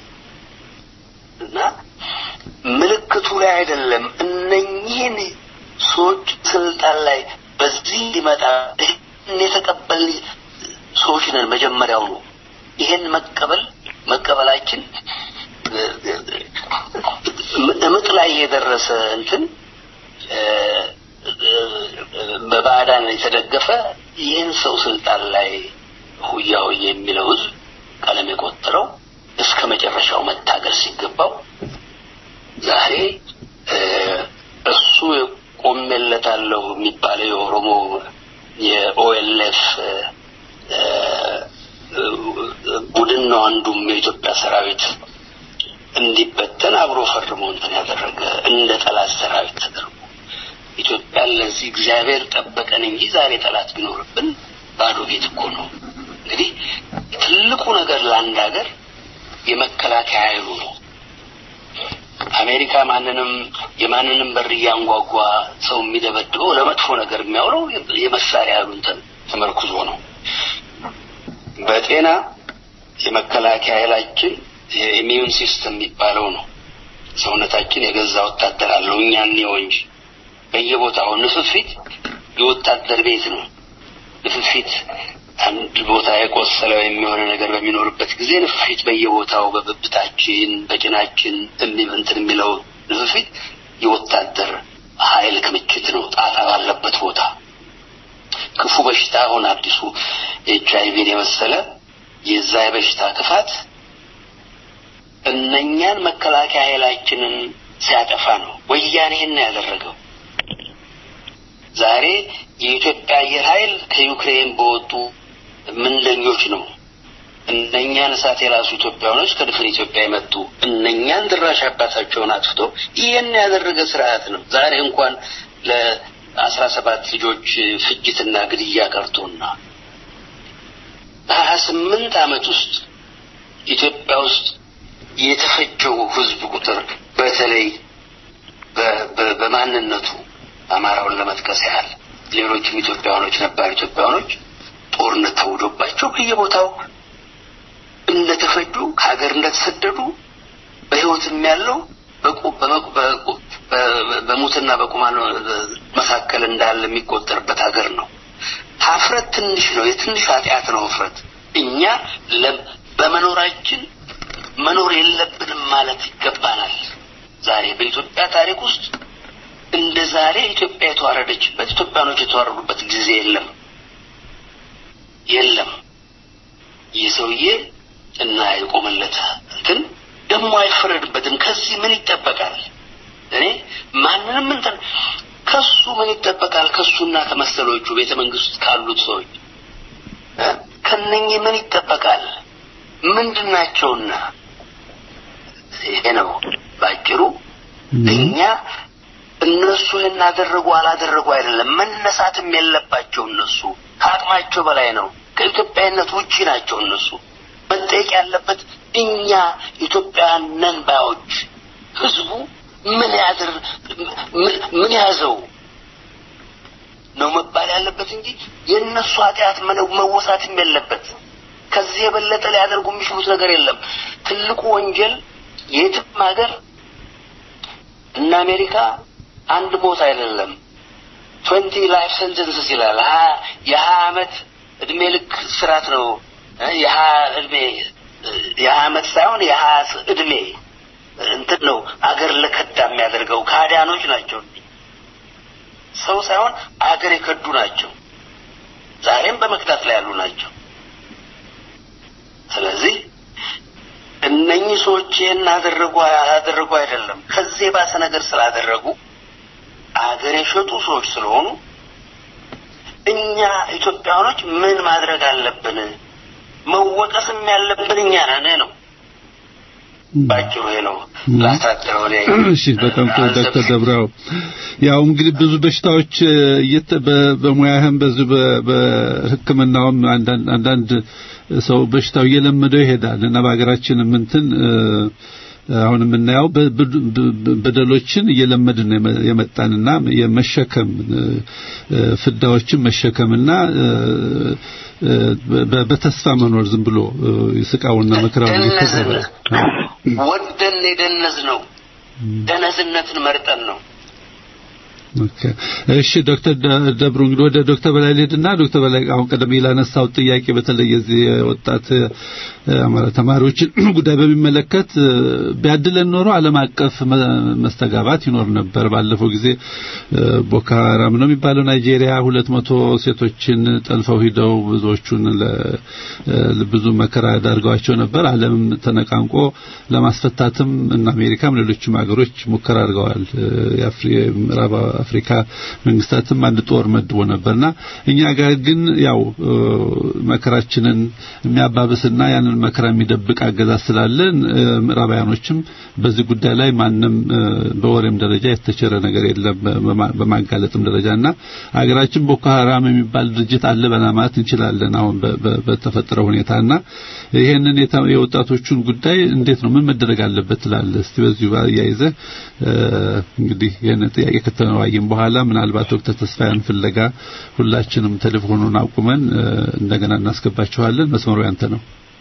እና ምልክቱ ላይ አይደለም እነኚህን ሰዎች ስልጣን ላይ በዚህ ሊመጣ ይህን የተቀበል ሰዎች ነን መጀመሪያው ነው ይሄን መቀበል መቀበላችን እምጥ ላይ የደረሰ እንትን በባዕዳን የተደገፈ ይህን ሰው ስልጣን ላይ ሁያው የሚለው ህዝብ ቀለም የቆጠረው እስከ መጨረሻው መታገል ሲገባው ዛሬ እሱ ቆሜለታለሁ የሚባለው የኦሮሞ የኦኤልኤፍ ቡድን ነው አንዱም የኢትዮጵያ ሰራዊት እንዲበተን አብሮ ፈርሞ እንትን ያደረገ እንደ ጠላት ሰራዊት ተደርጎ ኢትዮጵያን ለዚህ እግዚአብሔር ጠበቀን እንጂ ዛሬ ጠላት ቢኖርብን ባዶ ቤት እኮ ነው። እንግዲህ ትልቁ ነገር ለአንድ ሀገር የመከላከያ ኃይሉ ነው። አሜሪካ ማንንም የማንንም በር እያንጓጓ ሰው የሚደበድበው ለመጥፎ ነገር የሚያውለው የመሳሪያ ኃይሉን ተመርኩዞ ነው። በጤና የመከላከያ ኃይላችን የኢሚዩን ሲስተም የሚባለው ነው። ሰውነታችን የገዛ ወታደር አለው እኛ እንየው እንጂ በየቦታው ንፍፊት የወታደር ቤት ነው። ንፍፊት አንድ ቦታ የቆሰለው የሚሆነ ነገር በሚኖርበት ጊዜ ንፍፊት በየቦታው በብብታችን፣ በጭናችን እንትን የሚለው ንፍፊት የወታደር ኃይል ክምችት ነው። ጣጣ ባለበት ቦታ ክፉ በሽታ አሁን አዲሱ ኤች አይቪን የመሰለ የዛ የበሽታ ክፋት እነኛን መከላከያ ኃይላችንን ሲያጠፋ ነው። ወያኔ ይህን ያደረገው። ዛሬ የኢትዮጵያ አየር ኃይል ከዩክሬን በወጡ ምንደኞች ነው እነኛን እሳት የራሱ ኢትዮጵያውያኖች ከድፍን ኢትዮጵያ የመጡ እነኛን ድራሽ አባታቸውን አጥፍቶ ይህን ያደረገ ስርዓት ነው። ዛሬ እንኳን ለአስራ ሰባት ልጆች ፍጅትና ግድያ ቀርቶና በሀያ ስምንት ዓመት ውስጥ ኢትዮጵያ ውስጥ የተፈጀው ህዝብ ቁጥር በተለይ በማንነቱ አማራውን ለመጥቀስ ያህል ሌሎችም ኢትዮጵያውያኖች ነባር ኢትዮጵያውያኖች ጦርነት ተውዶባቸው በየቦታው እንደተፈጁ ከሀገር እንደተሰደዱ በህይወትም ያለው በሙትና በቁማን መካከል እንዳለ የሚቆጠርበት ሀገር ነው። ሀፍረት ትንሽ ነው፣ የትንሽ ኃጢአት ነው ሀፍረት። እኛ በመኖራችን መኖር የለብንም ማለት ይገባናል። ዛሬ በኢትዮጵያ ታሪክ ውስጥ እንደ ዛሬ ኢትዮጵያ የተዋረደችበት ኢትዮጵያኖች የተዋረዱበት ጊዜ የለም የለም። ይህ ሰውዬ እና የቆመለት እንትን ደግሞ አይፈረድበትም። ከዚህ ምን ይጠበቃል? እኔ ማንንም እንትን ከሱ ምን ይጠበቃል? ከሱና ከመሰሎቹ ቤተ መንግስት ውስጥ ካሉት ሰዎች ከነኚህ ምን ይጠበቃል? ምንድን ናቸውና? ይሄ ነው ባጭሩ። እኛ እነሱ ይህን አደረጉ አላደረጉ አይደለም፣ መነሳትም የለባቸው እነሱ ከአቅማቸው በላይ ነው። ከኢትዮጵያዊነት ውጪ ናቸው እነሱ። መጠየቅ ያለበት እኛ ኢትዮጵያውያን ነን ባዮች ህዝቡ ምን ያድር ምን ያዘው ነው መባል ያለበት እንጂ የእነሱ ኃጢአት መወሳትም የለበት። ከዚህ የበለጠ ሊያደርጉ የሚችሉት ነገር የለም። ትልቁ ወንጀል የትም ሀገር እና አሜሪካ አንድ ሞት አይደለም ትዌንቲ ላይፍ ሰንተንስስ ይላል። የሀያ አመት እድሜ ልክ ስርዓት ነው። የሀያ እድሜ የሀያ አመት ሳይሆን የሀያ እድሜ እንትን ነው አገር ለከዳ የሚያደርገው ካዲያኖች ናቸው። ሰው ሳይሆን አገር የከዱ ናቸው። ዛሬም በመክዳት ላይ ያሉ ናቸው። ስለዚህ እነኚህ ሰዎች ይህን አደረጉ አደረጉ አይደለም ከዚህ የባሰ ነገር ስላደረጉ አገር የሸጡ ሰዎች ስለሆኑ እኛ ኢትዮጵያኖች ምን ማድረግ አለብን? መወቀስም ያለብን እኛ ነን ነው። ባጭሩ ይሄ ነው ላሳጥረው። እሺ፣ በጣም ጥሩ ዶክተር ደብረው ያው እንግዲህ ብዙ በሽታዎች በሙያህም በዚህ በሕክምናውም አንዳንድ ሰው በሽታው እየለመደው ይሄዳል እና በሀገራችንም እንትን አሁን የምናየው በደሎችን እየለመድን የመጣንና የመሸከም ፍዳዎችን መሸከምና በተስፋ መኖር ዝም ብሎ ስቃውና መከራውን እየተዘረ ወደን የደነዝ ነው። ደነዝነትን መርጠን ነው። እሺ ዶክተር ደብሩ እንግዲህ ወደ ዶክተር በላይ ልሄድና ዶክተር በላይ አሁን ቀደም ላነሳው ጥያቄ በተለይ የዚህ ወጣት አማራ ተማሪዎችን ጉዳይ በሚመለከት ቢያድለን ኖሮ ዓለም አቀፍ መስተጋባት ይኖር ነበር። ባለፈው ጊዜ ቦኮ ሃራም ነው የሚባለው ናይጄሪያ ሁለት መቶ ሴቶችን ጠልፈው ሂደው ብዙዎቹን ብዙ መከራ ዳርገዋቸው ነበር። ዓለምም ተነቃንቆ ለማስፈታትም እና አሜሪካም ሌሎችም ሀገሮች ሙከራ አድርገዋል። የምዕራብ አፍሪካ መንግስታትም አንድ ጦር መድቦ ነበርና እኛ ጋር ግን ያው መከራችንን የሚያባብስና ያንን መከራ የሚደብቅ አገዛዝ ስላለን ምዕራባውያኖችም በዚህ ጉዳይ ላይ ማንም በወሬም ደረጃ የተቸረ ነገር የለም በማጋለጥም ደረጃና አገራችን ቦኮ ሃራም የሚባል ድርጅት አለ በማለት እንችላለን አሁን በተፈጠረው ሁኔታና ይሄንን የወጣቶቹን ጉዳይ እንዴት ነው ምን መደረግ አለበት ትላለህ? እስቲ በዚሁ አያይዘህ እንግዲህ ይሄንን ጥያቄ ከተነዋየን በኋላ ምናልባት ዶክተር ተስፋያን ፍለጋ ሁላችንም ቴሌፎኑን አቁመን እንደገና እናስገባችኋለን። መስመሩ ያንተ ነው።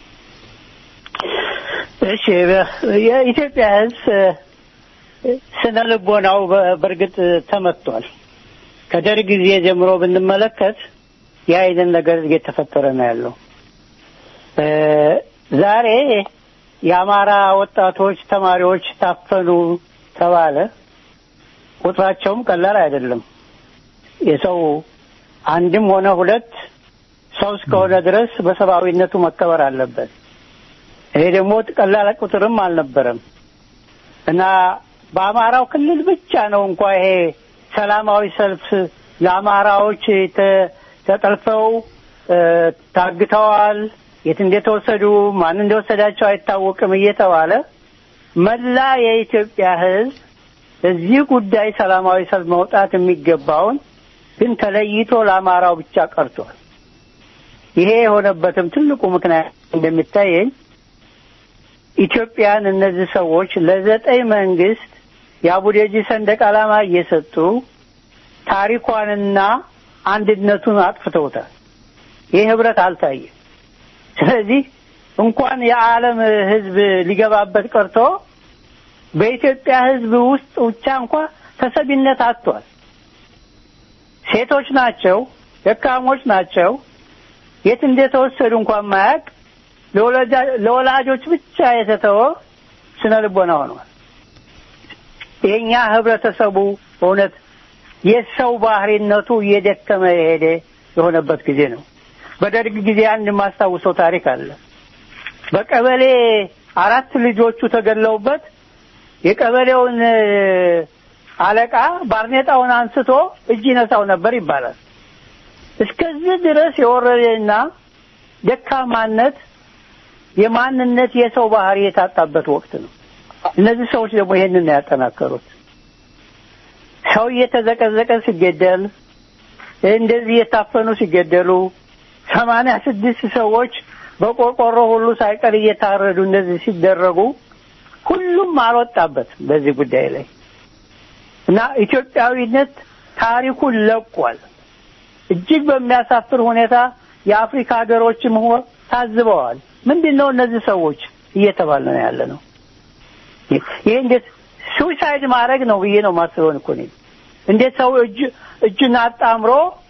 እሺ፣ የኢትዮጵያ ሕዝብ ስነ ልቦናው በእርግጥ ተመቷል። ከደርግ ጊዜ ጀምሮ ብንመለከት የአይንን ነገር እየተፈጠረ ነው ያለው። ዛሬ የአማራ ወጣቶች ተማሪዎች ታፈኑ ተባለ። ቁጥራቸውም ቀላል አይደለም። የሰው አንድም ሆነ ሁለት ሰው እስከሆነ ድረስ በሰብአዊነቱ መከበር አለበት። ይሄ ደግሞ ቀላል ቁጥርም አልነበረም እና በአማራው ክልል ብቻ ነው እንኳ ይሄ ሰላማዊ ሰልፍ ለአማራዎች ተጠልፈው ታግተዋል፣ የት እንደተወሰዱ ማን እንደወሰዳቸው አይታወቅም እየተባለ መላ የኢትዮጵያ ሕዝብ እዚህ ጉዳይ ሰላማዊ ሰልፍ መውጣት የሚገባውን ግን ተለይቶ ለአማራው ብቻ ቀርቷል። ይሄ የሆነበትም ትልቁ ምክንያት እንደሚታየኝ ኢትዮጵያን እነዚህ ሰዎች ለዘጠኝ መንግስት የአቡዴጂ ሰንደቅ ዓላማ እየሰጡ ታሪኳንና አንድነቱን አጥፍተውታል። ይህ ህብረት አልታየም። ስለዚህ እንኳን የዓለም ህዝብ ሊገባበት ቀርቶ በኢትዮጵያ ህዝብ ውስጥ ብቻ እንኳ ተሰቢነት አጥቷል። ሴቶች ናቸው፣ ደካሞች ናቸው። የት እንደተወሰዱ እንኳን ማያውቅ ለወላጆች ብቻ የተተወ ስነ ልቦና ሆኗል። የኛ ህብረተሰቡ በእውነት የሰው ባህሪነቱ እየደከመ የሄደ የሆነበት ጊዜ ነው። በደርግ ጊዜ አንድ የማስታውሰው ታሪክ አለ። በቀበሌ አራት ልጆቹ ተገለውበት የቀበሌውን አለቃ ባርኔጣውን አንስቶ እጅ ይነሳው ነበር ይባላል። እስከዚህ ድረስ የወረደና ደካማነት የማንነት የሰው ባህሪ የታጣበት ወቅት ነው። እነዚህ ሰዎች ደግሞ ይሄንን ነው ያጠናከሩት። ሰው እየተዘቀዘቀ ሲገደል፣ እንደዚህ እየታፈኑ ሲገደሉ፣ ሰማንያ ስድስት ሰዎች በቆርቆሮ ሁሉ ሳይቀር እየታረዱ እንደዚህ ሲደረጉ ሁሉም አልወጣበት በዚህ ጉዳይ ላይ እና ኢትዮጵያዊነት ታሪኩን ለቋል። እጅግ በሚያሳፍር ሁኔታ የአፍሪካ ሀገሮችም ሆ ታዝበዋል። ምንድን ነው እነዚህ ሰዎች እየተባለ ነው ያለ ነው። ይህ እንዴት ሱሳይድ ማድረግ ነው ብዬ ነው ማስበውን እኮ እኔ እንዴት ሰው እጅ እጁን አጣምሮ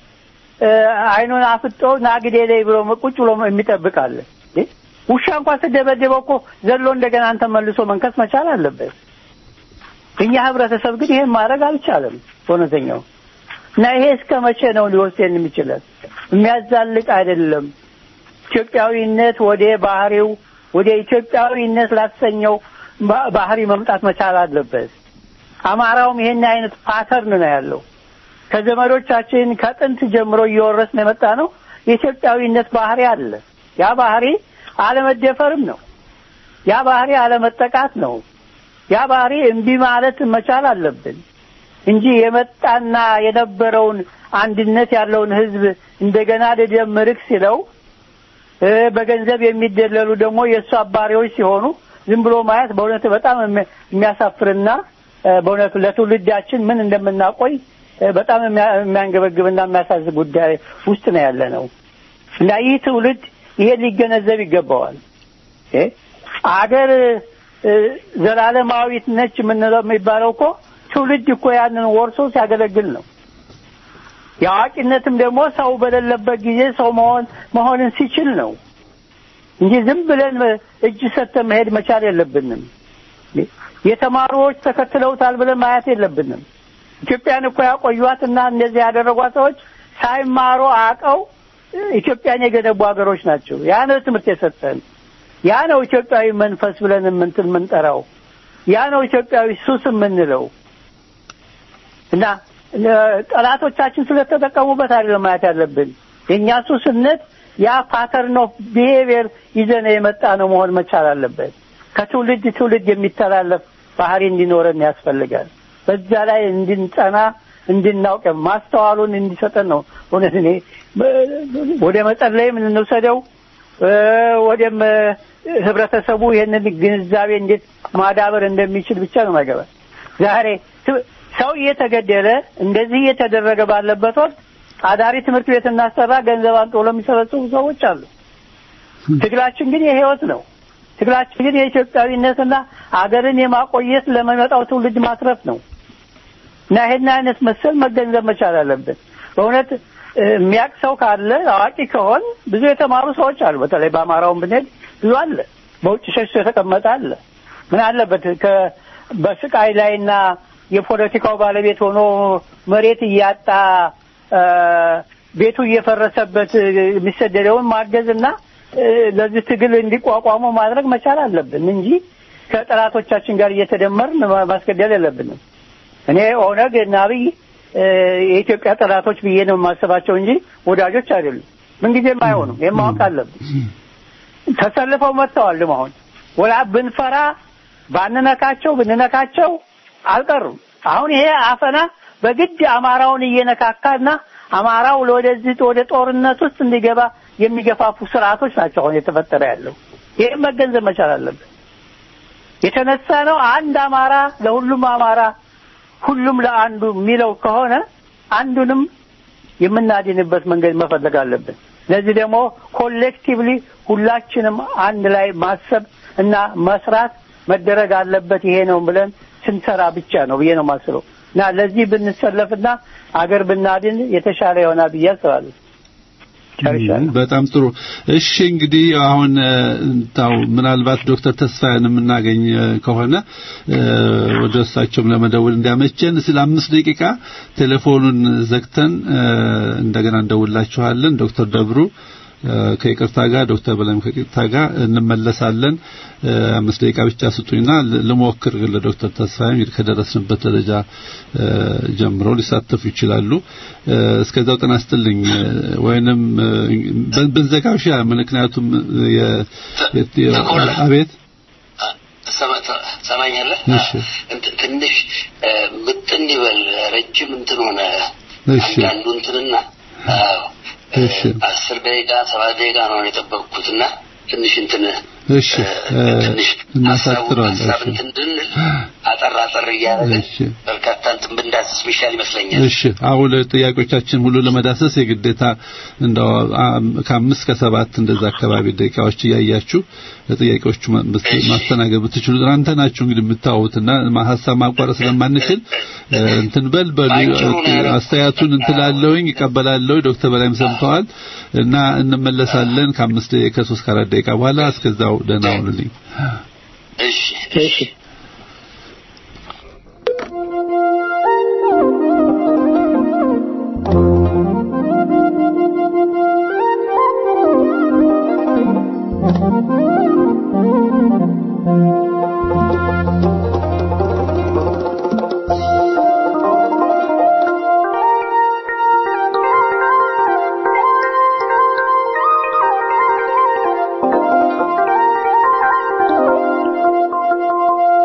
አይኑን አፍጦ ናግዴ ላይ ብሎ ቁጭ ብሎ የሚጠብቃለ ውሻ እንኳን ስደበደበው እኮ ዘሎ እንደገና አንተ መልሶ መንከስ መቻል አለበት። እኛ ህብረተሰብ ግን ይሄን ማድረግ አልቻለም። በእውነተኛው እና ይሄ እስከ መቼ ነው ሊወስደን የሚችለን? የሚያዛልቅ አይደለም። ኢትዮጵያዊነት ወደ ባህሪው ወደ ኢትዮጵያዊነት ላሰኘው ባህሪ መምጣት መቻል አለበት። አማራውም ይሄን አይነት ፓተርን ነው ያለው። ከዘመዶቻችን ከጥንት ጀምሮ እየወረስን የመጣ ነው። የኢትዮጵያዊነት ባህሪ አለ። ያ ባህሪ አለመደፈርም ነው። ያ ባህሪ አለመጠቃት ነው። ያ ባህሪ እምቢ ማለት መቻል አለብን እንጂ የመጣና የነበረውን አንድነት ያለውን ህዝብ እንደገና ልደምርክ ሲለው በገንዘብ የሚደለሉ ደግሞ የእሱ አባሪዎች ሲሆኑ ዝም ብሎ ማየት በእውነት በጣም የሚያሳፍርና በእውነቱ ለትውልዳችን ምን እንደምናቆይ በጣም የሚያንገበግብና የሚያሳዝን ጉዳይ ውስጥ ነው ያለ ነው እና ይህ ትውልድ ይሄ ሊገነዘብ ይገባዋል። አገር ዘላለማዊት ነች የምንለው የሚባለው እኮ ትውልድ እኮ ያንን ወርሶ ሲያገለግል ነው። የአዋቂነትም ደግሞ ሰው በሌለበት ጊዜ ሰው መሆን መሆንን ሲችል ነው እንጂ ዝም ብለን እጅ ሰጥተን መሄድ መቻል የለብንም። የተማሩዎች ተከትለውታል ብለን ማየት የለብንም። ኢትዮጵያን እኮ ያቆዩዋትና እንደዚህ ያደረጓት ሰዎች ሳይማሩ አቀው ኢትዮጵያን የገነቡ ሀገሮች ናቸው። ያ ነው ትምህርት የሰጠን። ያ ነው ኢትዮጵያዊ መንፈስ ብለን የምንትን የምንጠራው። ያ ነው ኢትዮጵያዊ ሱስ የምንለው እና ጠላቶቻችን ስለተጠቀሙበት አይደለም ማየት ያለብን። የእኛ ሱስነት ያ ፓተርን ኦፍ ቢሄቪየር ይዘን የመጣ ነው መሆን መቻል አለበት። ከትውልድ ትውልድ የሚተላለፍ ባህሪ እንዲኖረን ያስፈልጋል። በዛ ላይ እንድንጸና እንድናውቅ ማስተዋሉን እንዲሰጠን ነው። እውነት እኔ ወደ መጸለይም እንውሰደው ወደም ህብረተሰቡ ይህንን ግንዛቤ እንዴት ማዳበር እንደሚችል ብቻ ነው ማገባ ዛሬ ሰው እየተገደለ እንደዚህ እየተደረገ ባለበት ወቅት አዳሪ ትምህርት ቤት እናሰራ ገንዘብ አንጥቶ ለሚሰበስቡ ሰዎች አሉ። ትግላችን ግን የህይወት ነው። ትግላችን ግን የኢትዮጵያዊነትና አገርን የማቆየት ለመመጣው ትውልድ ማትረፍ ነው እና ይሄን አይነት መሰል መገንዘብ መቻል አለብን። በእውነት የሚያውቅ ሰው ካለ አዋቂ ከሆን ብዙ የተማሩ ሰዎች አሉ። በተለይ በአማራውን ብንሄድ ብዙ አለ። በውጭ ሸሽቶ የተቀመጠ አለ። ምን አለበት በስቃይ ላይና የፖለቲካው ባለቤት ሆኖ መሬት እያጣ ቤቱ እየፈረሰበት የሚሰደደውን ማገዝና ለዚህ ትግል እንዲቋቋሙ ማድረግ መቻል አለብን እንጂ ከጠላቶቻችን ጋር እየተደመርን ማስገደል የለብንም። እኔ ኦነግ እና አብይ የኢትዮጵያ ጠላቶች ብዬ ነው የማስባቸው እንጂ ወዳጆች አይደሉም። ምንጊዜም አይሆኑም። ይህም ማወቅ አለብን። ተሰልፈው መጥተዋል። አሁን ወላ ብንፈራ ባንነካቸው ብንነካቸው አልቀሩም። አሁን ይሄ አፈና በግድ አማራውን እየነካካና አማራው ወደዚህ ወደ ጦርነት ውስጥ እንዲገባ የሚገፋፉ ስርዓቶች ናቸው አሁን የተፈጠረ ያለው። ይህም መገንዘብ መቻል አለብን። የተነሳ ነው አንድ አማራ ለሁሉም አማራ ሁሉም ለአንዱ የሚለው ከሆነ አንዱንም የምናድንበት መንገድ መፈለግ አለብን። ለዚህ ደግሞ ኮሌክቲቭሊ ሁላችንም አንድ ላይ ማሰብ እና መስራት መደረግ አለበት። ይሄ ነው ብለን ስንሰራ ብቻ ነው ብዬ ነው የማስበው እና ለዚህ ብንሰለፍና አገር ብናድን የተሻለ ይሆናል ብዬ አስባለሁ። ጨርሻለሁ። በጣም ጥሩ። እሺ እንግዲህ አሁን ታው ምናልባት ዶክተር ተስፋዬን የምናገኝ ከሆነ ወደ እሳቸውም ለመደወል እንዲያመቸን ስለ አምስት ደቂቃ ቴሌፎኑን ዘግተን እንደገና እንደውላችኋለን። ዶክተር ደብሩ ከይቅርታ ጋር ዶክተር በላይም ከይቅርታ ጋር እንመለሳለን። አምስት ደቂቃ ብቻ ስጡኝና ልሞክር ለዶክተር ተስፋዬ እንግዲህ ከደረስንበት ደረጃ ጀምሮ ሊሳተፉ ይችላሉ። እስከዛው ጤና ይስጥልኝ ወይንም ብንዘጋው ይሻላል። ምክንያቱም አቤት ሰማኛለህ? ትንሽ ምጥን ይበል ረጅም እንትን ሆነ አንዳንዱ እንትንና እሺ አስር ደቂቃ ሰባት ደቂቃ ነው የጠበቅኩትና ትንሽ እንትን እሺ እናሳጥረዋለን። ሀሳብ እንትን እንድንል አጠር አጠር እያደረግን እሺ በርካታ እንትን ብንዳስስ ሚሻል ይመስለኛል። እሺ አሁን ጥያቄዎቻችን ሁሉ ለመዳሰስ የግዴታ እንደው ከአምስት ከሰባት እንደዛ አካባቢ ደቂቃዎች እያያችሁ ጥያቄዎቹ ማስተናገድ ብትችሉ እናንተ ናችሁ እንግዲህ የምታወትና ሀሳብ ማቋረጥ ስለማንችል እንትን በል በሉ አስተያየቱን እንትላለሁኝ ይቀበላለሁ። ዶክተር በላይም ሰምተዋል እና እንመለሳለን ከአምስት ደቂቃ ከሶስት ከአራት ደቂቃ በኋላ እስከዛው ደህና ሁኑልኝ። እሺ እሺ Thank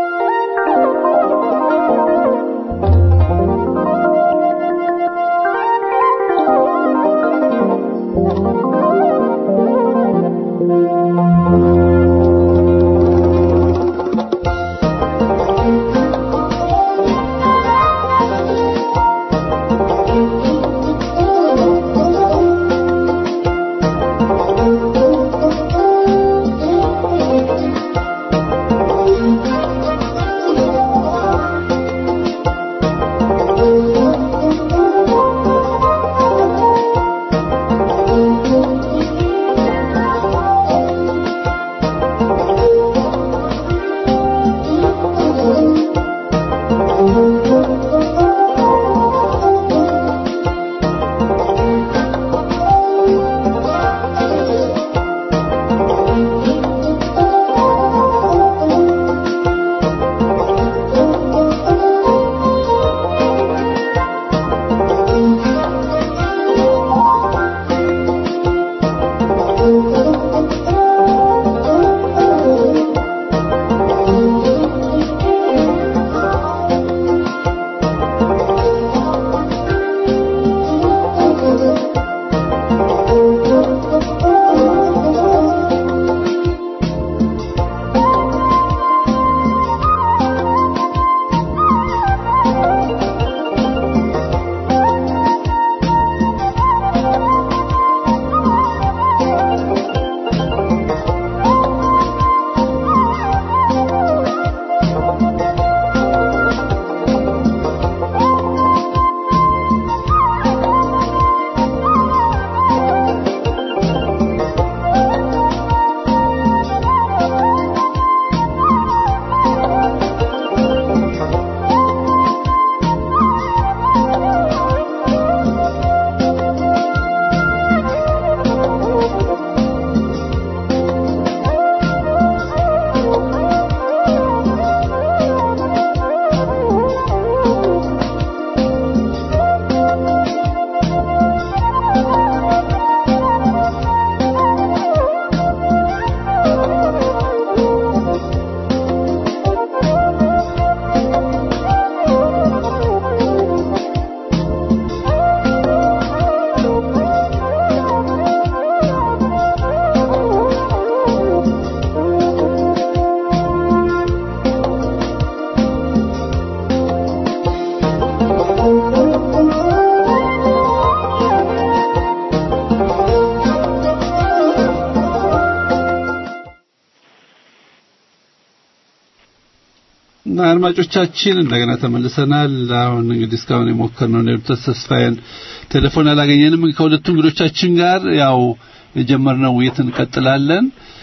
አድማጮቻችን እንደገና ተመልሰናል። አሁን እንግዲህ እስካሁን የሞከርነው ነው ተስፋዬን ቴሌፎን አላገኘንም። ከሁለቱ እንግዶቻችን ጋር ያው የጀመርነው ውይይት እንቀጥላለን።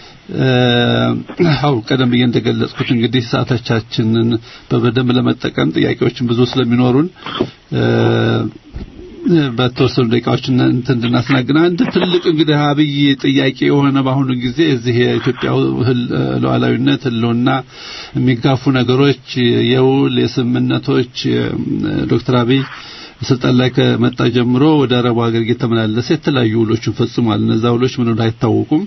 አው ቀደም ብዬ እንደገለጽኩት እንግዲህ ሰዓቶቻችንን በበደንብ ለመጠቀም ጥያቄዎችን ብዙ ስለሚኖሩን በተወሰኑ ደቂቃዎች እንትን እንድናስናግና አንድ ትልቅ እንግዲህ አብይ ጥያቄ የሆነ በአሁኑ ጊዜ እዚህ የኢትዮጵያ ሉዓላዊነት ህልውና የሚጋፉ ነገሮች የውል የስምምነቶች ዶክተር አብይ ስልጣን ላይ ከመጣ ጀምሮ ወደ አረቡ ሀገር እየተመላለሰ የተለያዩ ውሎችን ፈጽሟል። እነዛ ውሎች ምን እንደሆነ አይታወቁም።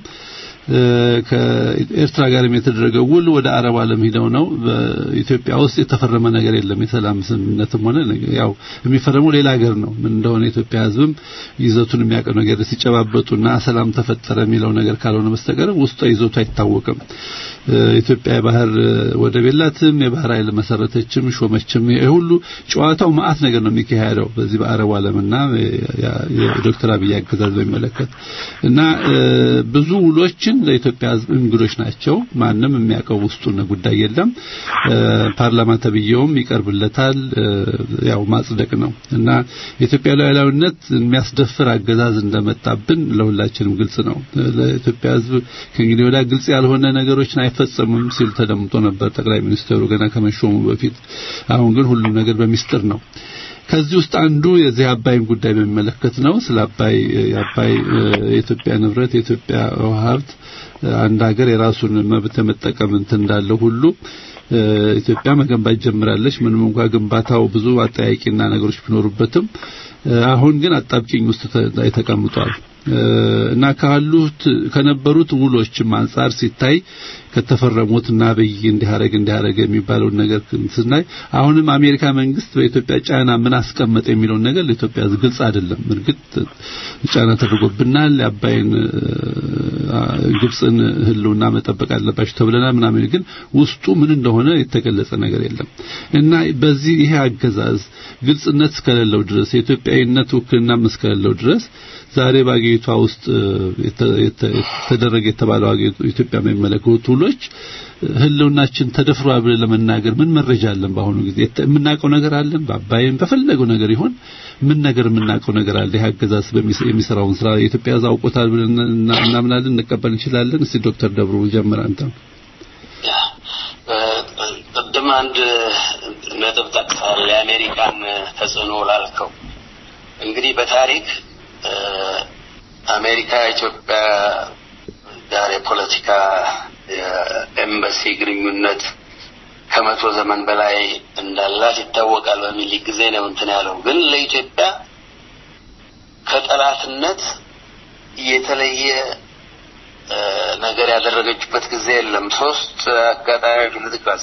ከኤርትራ ጋርም የተደረገው ውል ወደ አረብ ዓለም ሂደው ነው። በኢትዮጵያ ውስጥ የተፈረመ ነገር የለም። የሰላም ስምምነትም ሆነ ያው የሚፈረመው ሌላ ሀገር ነው። ምን እንደሆነ የኢትዮጵያ ሕዝብም ይዘቱን የሚያውቀው ነገር ሲጨባበጡና ሰላም ተፈጠረ የሚለው ነገር ካልሆነ በስተቀር ውስጧ ይዘቱ አይታወቅም። ኢትዮጵያ የባህር ወደብ የላትም። የባህር ኃይል መሰረተችም ሾመችም። ይሄ ሁሉ ጨዋታው ማአት ነገር ነው የሚካሄደው በዚህ በአረቡ ዓለምና የዶክተር አብይ አገዛዝ በሚመለከት እና ብዙ ውሎችን ለኢትዮጵያ ህዝብ እንግዶች ናቸው። ማንም የሚያውቀው ውስጡን ጉዳይ የለም። ፓርላማ ተብዬውም ይቀርብለታል። ያው ማጽደቅ ነው እና የኢትዮጵያ ሉዓላዊነት የሚያስደፍር አገዛዝ እንደመጣብን ለሁላችንም ግልጽ ነው። ለኢትዮጵያ ህዝብ ከእንግዲህ ወዲያ ግልጽ ያልሆነ ነገሮችን አይፈጸምም ሲል ተደምጦ ነበር ጠቅላይ ሚኒስትሩ ገና ከመሾሙ በፊት። አሁን ግን ሁሉም ነገር በሚስጥር ነው። ከዚህ ውስጥ አንዱ የዚህ አባይን ጉዳይ በሚመለከት ነው። ስለ አባይ የአባይ የኢትዮጵያ ንብረት የኢትዮጵያ ሀብት አንድ ሀገር የራሱን መብት የመጠቀም እንትን እንዳለ ሁሉ ኢትዮጵያ መገንባት ጀምራለች። ምንም እንኳን ግንባታው ብዙ አጠያቂና ነገሮች ቢኖሩበትም አሁን ግን አጣብቂኝ ውስጥ ተቀምጧል እና ካሉት ከነበሩት ውሎችም አንጻር ሲታይ ከተፈረሙት እና አብይ እንዲያረግ እንዲያረግ የሚባለውን ነገር ስናይ አሁንም አሜሪካ መንግስት በኢትዮጵያ ጫና ምን አስቀመጠ የሚለውን ነገር ለኢትዮጵያ ግልጽ አይደለም። እርግጥ ጫና ተደርጎብናል። የአባይን ግብፅን ህልውና መጠበቅ አለባቸው ተብለናል ምናምን፣ ግን ውስጡ ምን እንደሆነ የተገለጸ ነገር የለም እና በዚህ ይሄ አገዛዝ ግልጽነት እስከሌለው ድረስ የኢትዮጵያዊነት ውክልና እስከሌለው ድረስ ዛሬ በአገሪቷ ውስጥ የተደረገ የተባለው ኢትዮጵያ የሚመለከቱ ውሎች ህልውናችን ተደፍሯል ብለን ለመናገር ምን መረጃ አለን? በአሁኑ ጊዜ የምናውቀው ነገር አለን? በአባይም በፈለገው ነገር ይሆን ምን ነገር የምናውቀው ነገር አለ? ይህ አገዛዝ የሚሰራውን ስራ የኢትዮጵያ ሕዝብ አውቆታል ብለን እናምናለን፣ እንቀበል እንችላለን? እስቲ ዶክተር ደብሩ ጀምር አንተ። ቅድም አንድ ነጥብ ጠቅሳል፣ የአሜሪካን ተጽዕኖ ላልከው እንግዲህ በታሪክ አሜሪካ ኢትዮጵያ ጋር የፖለቲካ የኤምባሲ ግንኙነት ከመቶ ዘመን በላይ እንዳላት ይታወቃል በሚል ጊዜ ነው እንትን ያለው። ግን ለኢትዮጵያ ከጠላትነት የተለየ ነገር ያደረገችበት ጊዜ የለም። ሶስት አጋጣሚዎች ልጥቀስ።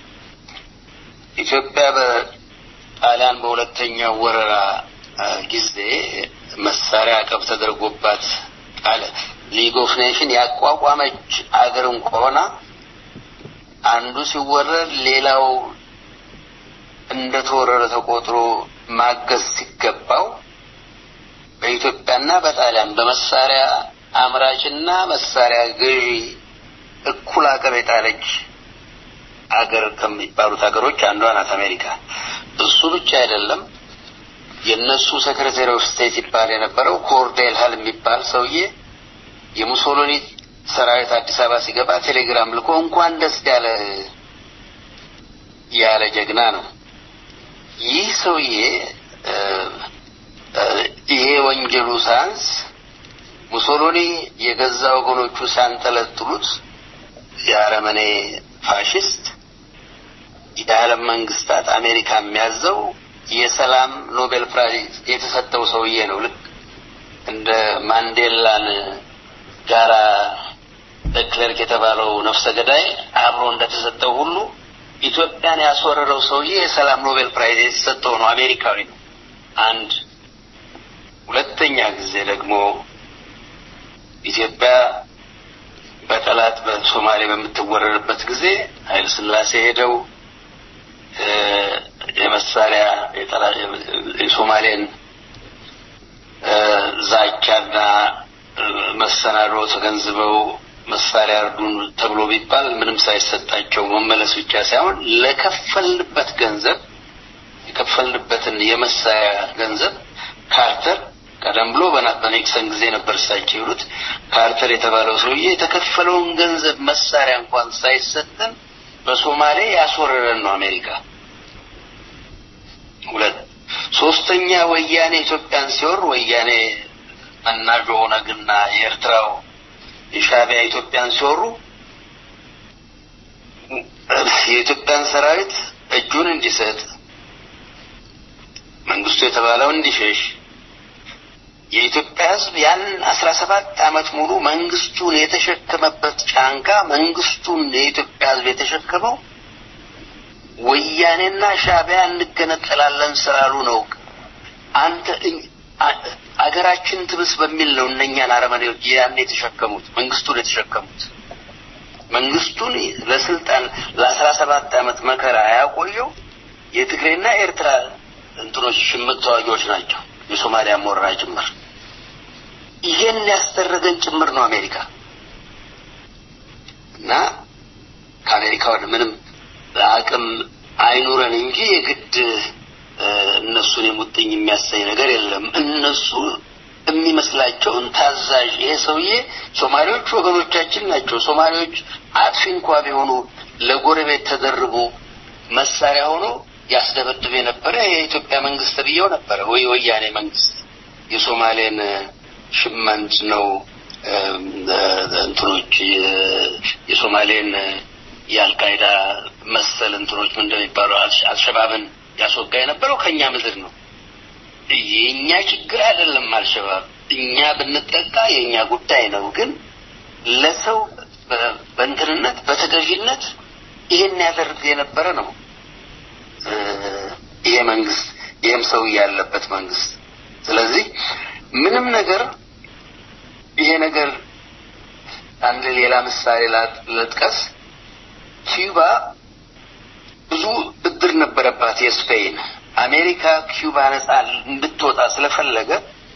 ኢትዮጵያ በጣሊያን በሁለተኛው ወረራ ጊዜ መሳሪያ አቀብ ተደርጎባት ጣለ ሊግ ኦፍ ኔሽን ያቋቋመች አገር እንኳን አንዱ ሲወረር ሌላው እንደተወረረ ተቆጥሮ ማገዝ ሲገባው በኢትዮጵያና በጣሊያን በመሳሪያ አምራችና መሳሪያ ገዢ እኩል አቀብ የጣለች አገር ከሚባሉት ሀገሮች አንዷ ናት አሜሪካ። እሱ ብቻ አይደለም። የእነሱ ሴክሬታሪ ኦፍ ስቴት ይባል የነበረው ኮርዴል ሀል የሚባል ሰውዬ የሙሶሎኒ ሰራዊት አዲስ አበባ ሲገባ ቴሌግራም ልኮ እንኳን ደስ ያለ ያለ ጀግና ነው። ይህ ሰውዬ ይሄ ወንጀሉ ሳንስ ሙሶሎኒ የገዛ ወገኖቹ ሲያንጠለጥሉት የአረመኔ ፋሽስት የዓለም መንግስታት አሜሪካ የሚያዘው የሰላም ኖቤል ፕራይዝ የተሰጠው ሰውዬ ነው። ልክ እንደ ማንዴላን ጋራ ደክለርክ የተባለው ነፍሰ ገዳይ አብሮ እንደተሰጠው ሁሉ ኢትዮጵያን ያስወረረው ሰውዬ የሰላም ኖቤል ፕራይዝ የተሰጠው ነው። አሜሪካዊ ነው። አንድ ሁለተኛ ጊዜ ደግሞ ኢትዮጵያ በጠላት በሶማሌ በምትወረርበት ጊዜ ኃይለ ሥላሴ ሄደው የመሳሪያ የሶማሌን ዛቻና መሰናዶ ተገንዝበው መሳሪያ እርዱን ተብሎ ቢባል ምንም ሳይሰጣቸው መመለስ ብቻ ሳይሆን ለከፈልንበት ገንዘብ የከፈልንበትን የመሳሪያ ገንዘብ ካርተር ቀደም ብሎ በኔክሰን ጊዜ ነበር እሳቸው ይሉት ካርተር የተባለው ሰውዬ የተከፈለውን ገንዘብ መሳሪያ እንኳን ሳይሰጠን በሶማሌ ያስወረረን ነው አሜሪካ። ሁለት ሶስተኛ ወያኔ ኢትዮጵያን ሲወር ወያኔ መናጆ ኦነግና የኤርትራው የሻዕቢያ ኢትዮጵያን ሲወሩ የኢትዮጵያን ሰራዊት እጁን እንዲሰጥ መንግስቱ የተባለው እንዲሸሽ የኢትዮጵያ ሕዝብ ያን አስራ ሰባት ዓመት ሙሉ መንግስቱን የተሸከመበት ጫንቃ መንግስቱን የኢትዮጵያ ሕዝብ የተሸከመው ወያኔና ሻዕቢያ እንገነጠላለን ስላሉ ነው። አንተ አገራችን ትብስ በሚል ነው እነኛን አረመኔዎች ያን የተሸከሙት መንግስቱን የተሸከሙት መንግስቱን ለስልጣን ለአስራ ሰባት ዓመት መከራ ያቆየው የትግሬና ኤርትራ እንትኖች ሽምቅ ተዋጊዎች ናቸው። የሶማሊያ ሞራ ጭምር ይሄን ያስደረገን ጭምር ነው አሜሪካ እና ከአሜሪካ ወደ ምንም አቅም አይኑረን እንጂ የግድ እነሱን የሙጥኝ የሚያሳይ ነገር የለም። እነሱ የሚመስላቸውን ታዛዥ ይሄ ሰውዬ ሶማሌዎች ወገኖቻችን ናቸው። ሶማሌዎች አጥፊ እንኳ ቢሆኑ ለጎረቤት ተደርቦ መሳሪያ ሆኖ ያስደበድብ የነበረ የኢትዮጵያ መንግስት ብየው ነበረ ወይ ወያኔ መንግስት የሶማሌን ሽመንት ነው እንትኖች የሶማሌን የአልቃይዳ መሰል እንትኖች ምን እንደሚባለው አልሸባብን ያስወጋ የነበረው ከኛ ምድር ነው። የእኛ ችግር አይደለም አልሸባብ። እኛ ብንጠቃ የእኛ ጉዳይ ነው። ግን ለሰው በእንትንነት በተገዥነት ይሄን ያደርግ የነበረ ነው ይሄ መንግስት፣ ይህም ሰው ያለበት መንግስት። ስለዚህ ምንም ነገር ይሄ ነገር አንድ ሌላ ምሳሌ ለጥቀስ ኪዩባ ብዙ ብድር ነበረባት የስፔን። አሜሪካ ኪዩባ ነጻ እንድትወጣ ስለፈለገ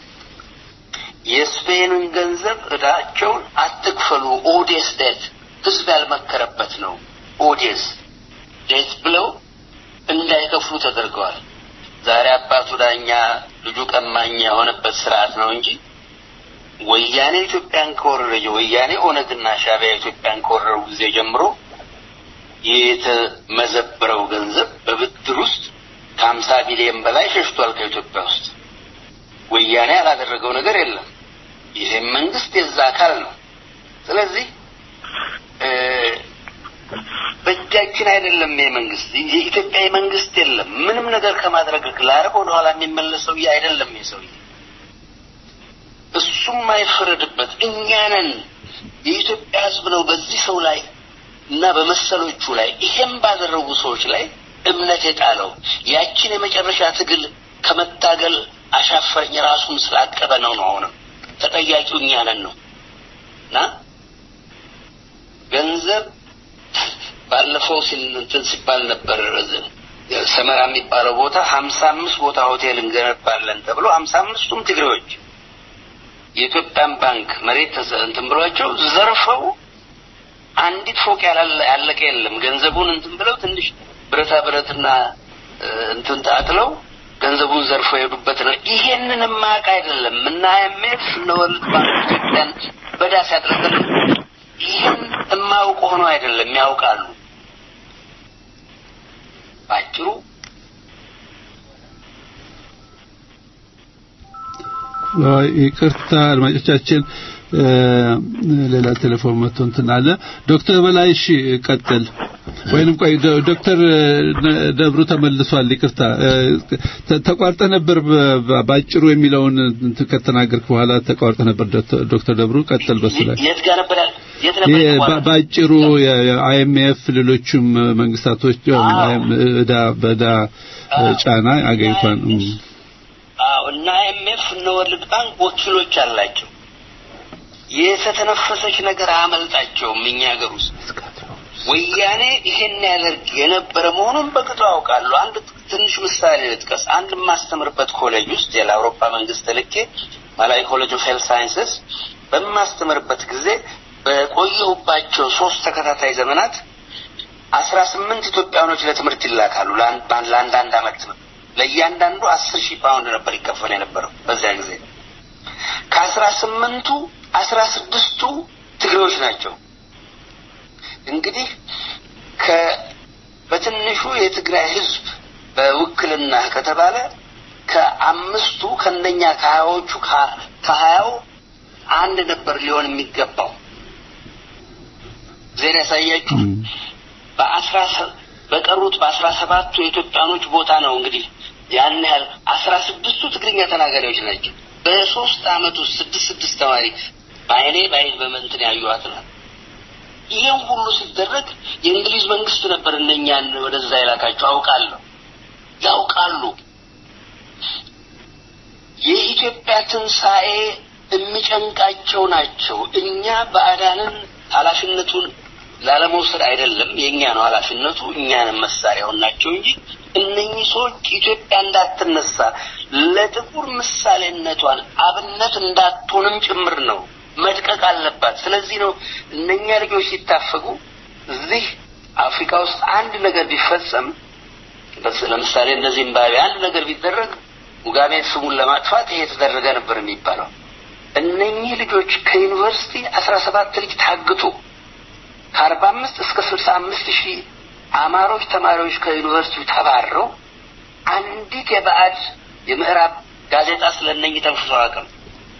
የስፔንን ገንዘብ እዳቸውን አትክፈሉ፣ ኦዴስ ዴት ህዝብ ያልመከረበት ነው ኦዴስ ዴት ብለው እንዳይከፍሉ ተደርገዋል። ዛሬ አባቱ ዳኛ ልጁ ቀማኛ የሆነበት ስርዓት ነው እንጂ ወያኔ ኢትዮጵያን ከወረረ ወያኔ ኦነግና ሻዕቢያ ኢትዮጵያን ከወረሩ ጊዜ ጀምሮ የተመዘበረው ገንዘብ በብድር ውስጥ ከሀምሳ ቢሊዮን በላይ ሸሽቷል ከኢትዮጵያ ውስጥ። ወያኔ ያላደረገው ነገር የለም። ይህም መንግስት የዛ አካል ነው። ስለዚህ በእጃችን አይደለም ይሄ መንግስት። የኢትዮጵያ መንግስት የለም ምንም ነገር ከማድረግ ላረግ ወደኋላ የሚመለስ ሰውዬ አይደለም ይሄ ሰውዬ። እሱም አይፈረድበት። እኛ ነን የኢትዮጵያ ህዝብ ነው በዚህ ሰው ላይ እና በመሰሎቹ ላይ ይሄም ባደረጉ ሰዎች ላይ እምነት የጣለው ያችን የመጨረሻ ትግል ከመታገል አሻፈረኝ ራሱን ስላቀበ ነው ነው አሁንም ተጠያቂው እኛ ነን ነው እና ገንዘብ ባለፈው እንትን ሲባል ነበር ሰመራ የሚባለው ቦታ ሀምሳ አምስት ቦታ ሆቴል እንገነባለን ተብሎ ሀምሳ አምስቱም ትግሬዎች የኢትዮጵያን ባንክ መሬት እንትን ብሏቸው ዘርፈው አንዲት ፎቅ ያለቀ የለም። ገንዘቡን እንትን ብለው ትንሽ ብረታ ብረትና እንትን ታጥለው ገንዘቡን ዘርፈው የሄዱበት ነው። ይሄንን ማቅ አይደለም እና አይኤምኤፍ እነ ወርልድ ባንክ ኢትዮጵያን በዳስ ያጥለቀል ይህን የማያውቁ ሆኖ አይደለም ያውቃሉ። ባጭሩ ይቅርታ አድማጮቻችን፣ ሌላ ቴሌፎን መጥቶ እንትን አለ። ዶክተር በላይ እሺ፣ ቀጥል። ወይንም ቆይ ዶክተር ደብሩ ተመልሷል። ይቅርታ ተቋርጠ ነበር። ባጭሩ የሚለውን ከተናገርክ በኋላ ተቋርጠ ነበር። ዶክተር ደብሩ ቀጥል። በሱ ላይ የት ጋር ነበር የት ነበር ባጭሩ የአይኤምኤፍ ሌሎችም መንግስታቶች እዳ በእዳ ጫና አገሪቷን አዎ እና አይኤምኤፍ እነ ወርልድ ባንክ ወኪሎች አላቸው። የተተነፈሰች ነገር አያመልጣቸውም። እኛ ሀገር ውስጥ ወያኔ ይሄን ያደርግ የነበረ መሆኑን በቅጡ ያውቃሉ። አንድ ትንሽ ምሳሌ ልጥቀስ። አንድ የማስተምርበት ኮሌጅ ውስጥ የአውሮፓ መንግስት ልኬ ማላዊ ኮሌጅ ኦፍ ሄልት ሳይንስስ በማስተምርበት ጊዜ በቆየሁባቸው ሶስት ተከታታይ ዘመናት አስራ ስምንት ኢትዮጵያኖች ለትምህርት ይላካሉ። ለአንዳንድ አመት ትምህርት ለእያንዳንዱ አስር ሺህ ፓውንድ ነበር ይከፈል የነበረው በዚያ ጊዜ። ከአስራ ስምንቱ አስራ ስድስቱ ትግሬዎች ናቸው። እንግዲህ ከ በትንሹ የትግራይ ህዝብ በውክልና ከተባለ ከአምስቱ ከእነኛ ከሀያዎቹ ከሀያው አንድ ነበር ሊሆን የሚገባው። ዜና ያሳያችሁ በአስራ በቀሩት በአስራ ሰባቱ የኢትዮጵያኖች ቦታ ነው እንግዲህ ያን ያህል አስራ ስድስቱ ትግርኛ ተናጋሪዎች ናቸው። በሶስት አመት ውስጥ ስድስት ስድስት ተማሪ በአይኔ በአይን በመንትን ያዩዋት ነው። ይህም ሁሉ ሲደረግ የእንግሊዝ መንግስት ነበር እነኛን ወደዛ የላካቸው አውቃለሁ፣ ያውቃሉ። የኢትዮጵያ ትንሣኤ የሚጨንቃቸው ናቸው። እኛ ባዕዳንን ኃላፊነቱን ላለመውሰድ አይደለም፣ የእኛ ነው ኃላፊነቱ። እኛንም መሳሪያውን ናቸው እንጂ እነኚህ ሰዎች ኢትዮጵያ እንዳትነሳ ለጥቁር ምሳሌነቷን አብነት እንዳትሆንም ጭምር ነው መድቀቅ አለባት። ስለዚህ ነው እነኛ ልጆች ሲታፈጉ እዚህ አፍሪካ ውስጥ አንድ ነገር ቢፈጸም ለምሳሌ እንደ ዚምባብዌ አንድ ነገር ቢደረግ ሙጋቤን ስሙን ለማጥፋት ይሄ የተደረገ ነበር የሚባለው። እነኚህ ልጆች ከዩኒቨርሲቲ አስራ ሰባት ልጅ ታግቶ ከአርባ አምስት እስከ ስልሳ አምስት ሺህ አማሮች ተማሪዎች ከዩኒቨርሲቲው ተባረው አንዲት የባዕድ የምዕራብ ጋዜጣ ስለነኝ ተንፍሶ አቅም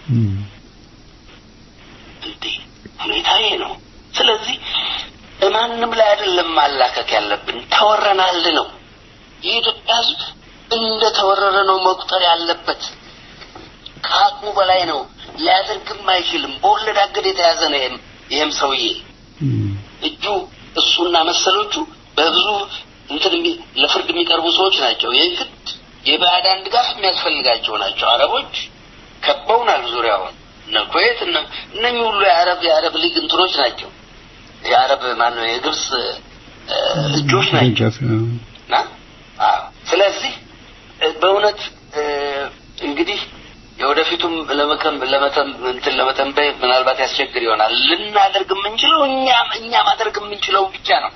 እንዴ ሁኔታ ይሄ ነው። ስለዚህ ማንም ላይ አይደለም ማላከክ ያለብን፣ ተወረናል ነው። የኢትዮጵያ ሕዝብ እንደ ተወረረ ነው መቁጠር ያለበት። ከአቅሙ በላይ ነው፣ ሊያደርግም አይችልም። በወለድ አገድ የተያዘ ነው። ይሄም ይሄም ሰውዬ እጁ እሱና መሰሎቹ በብዙ እንትን ለፍርድ የሚቀርቡ ሰዎች ናቸው። የግድ የባዕዳን ድጋፍ የሚያስፈልጋቸው ናቸው። አረቦች ከበውናል ዙሪያውን እነ ኩዌት እነ እነኚህ ሁሉ የአረብ የአረብ ሊግ እንትኖች ናቸው። የአረብ ማነው የግብጽ እጆች ናቸው እና ስለዚህ በእውነት እንግዲህ የወደፊቱም ለመከም ለመተም እንትን ለመተንበይ ምናልባት ያስቸግር ይሆናል። ልናደርግ የምንችለው እኛ እኛ ማድረግ የምንችለው ብቻ ነው።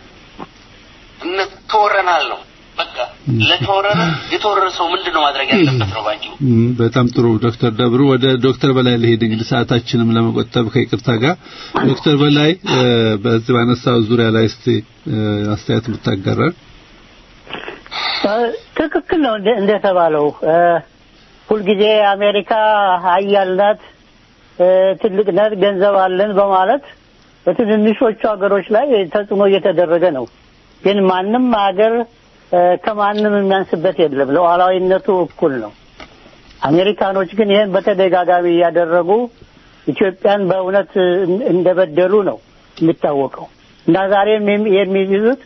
ተወረናል ነው በቃ ለተወረረ የተወረረ ሰው ምንድን ነው ማድረግ ያለበት ነው ባንቺው። በጣም ጥሩ ዶክተር ደብሩ ወደ ዶክተር በላይ ልሄድ እንግዲህ ሰዓታችንም ለመቆጠብ ከይቅርታ ጋር ዶክተር በላይ በዚህ ባነሳው ዙሪያ ላይ እስቲ አስተያየት ብታጋራል። ትክክል ነው እንደተባለው ሁልጊዜ አሜሪካ ሀያል ናት፣ ትልቅ ናት፣ ገንዘብ አለን በማለት በትንንሾቹ ሀገሮች ላይ ተጽዕኖ እየተደረገ ነው። ግን ማንም ሀገር ከማንም የሚያንስበት የለም። ሉዓላዊነቱ እኩል ነው። አሜሪካኖች ግን ይህን በተደጋጋሚ እያደረጉ ኢትዮጵያን በእውነት እንደበደሉ ነው የሚታወቀው እና ዛሬም የሚይዙት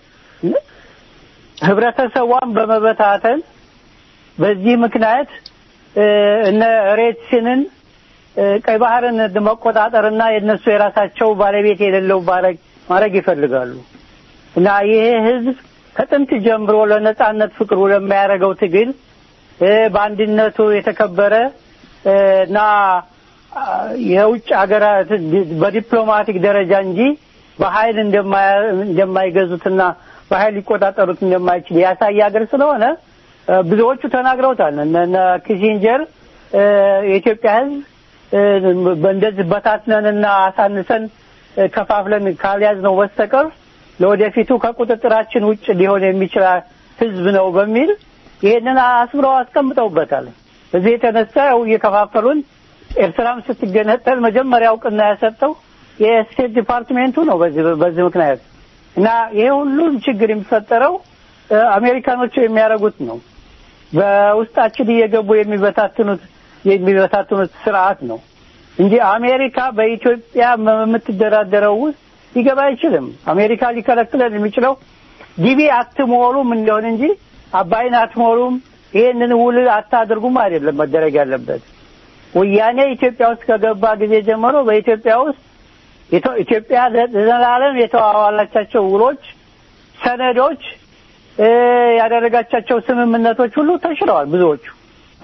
ህብረተሰቧን በመበታተን በዚህ ምክንያት እነ ሬድሲንን ቀይ ባህርን መቆጣጠርና የእነሱ የራሳቸው ባለቤት የሌለው ማድረግ ይፈልጋሉ እና ይሄ ህዝብ ከጥንት ጀምሮ ለነጻነት ፍቅሩ ለሚያደርገው ትግል በአንድነቱ የተከበረ እና የውጭ ሀገራት በዲፕሎማቲክ ደረጃ እንጂ በኃይል እንደማይገዙትና በኃይል ሊቆጣጠሩት እንደማይችል ያሳየ ሀገር ስለሆነ ብዙዎቹ ተናግረውታል። እነ ኪሲንጀር የኢትዮጵያ ህዝብ እንደዚህ በታትነንና አሳንሰን ከፋፍለን ካልያዝ ነው በስተቀር ለወደፊቱ ከቁጥጥራችን ውጭ ሊሆን የሚችል ህዝብ ነው በሚል ይሄንን አስምረው አስቀምጠውበታል። እዚህ የተነሳ ያው እየከፋፈሉን ኤርትራም ስትገነጠል መጀመሪያ እውቅና ያሰጠው የስቴት ዲፓርትሜንቱ ነው። በዚህ በዚህ ምክንያት እና ይሄ ሁሉም ችግር የሚፈጠረው አሜሪካኖቹ የሚያደርጉት ነው። በውስጣችን እየገቡ የሚበታትኑት የሚበታትኑት ስርዓት ነው እንጂ አሜሪካ በኢትዮጵያ የምትደራደረው ውስጥ ሊገባ አይችልም። አሜሪካ ሊከለክለን የሚችለው ዲቢ አትሞሉም እንደሆን እንጂ አባይን አትሞሉም፣ ይሄንን ውል አታድርጉም አይደለም መደረግ ያለበት። ወያኔ ኢትዮጵያ ውስጥ ከገባ ጊዜ ጀምሮ በኢትዮጵያ ውስጥ ኢትዮጵያ ለዘላለም የተዋዋላቻቸው ውሎች፣ ሰነዶች፣ ያደረጋቻቸው ስምምነቶች ሁሉ ተሽረዋል። ብዙዎቹ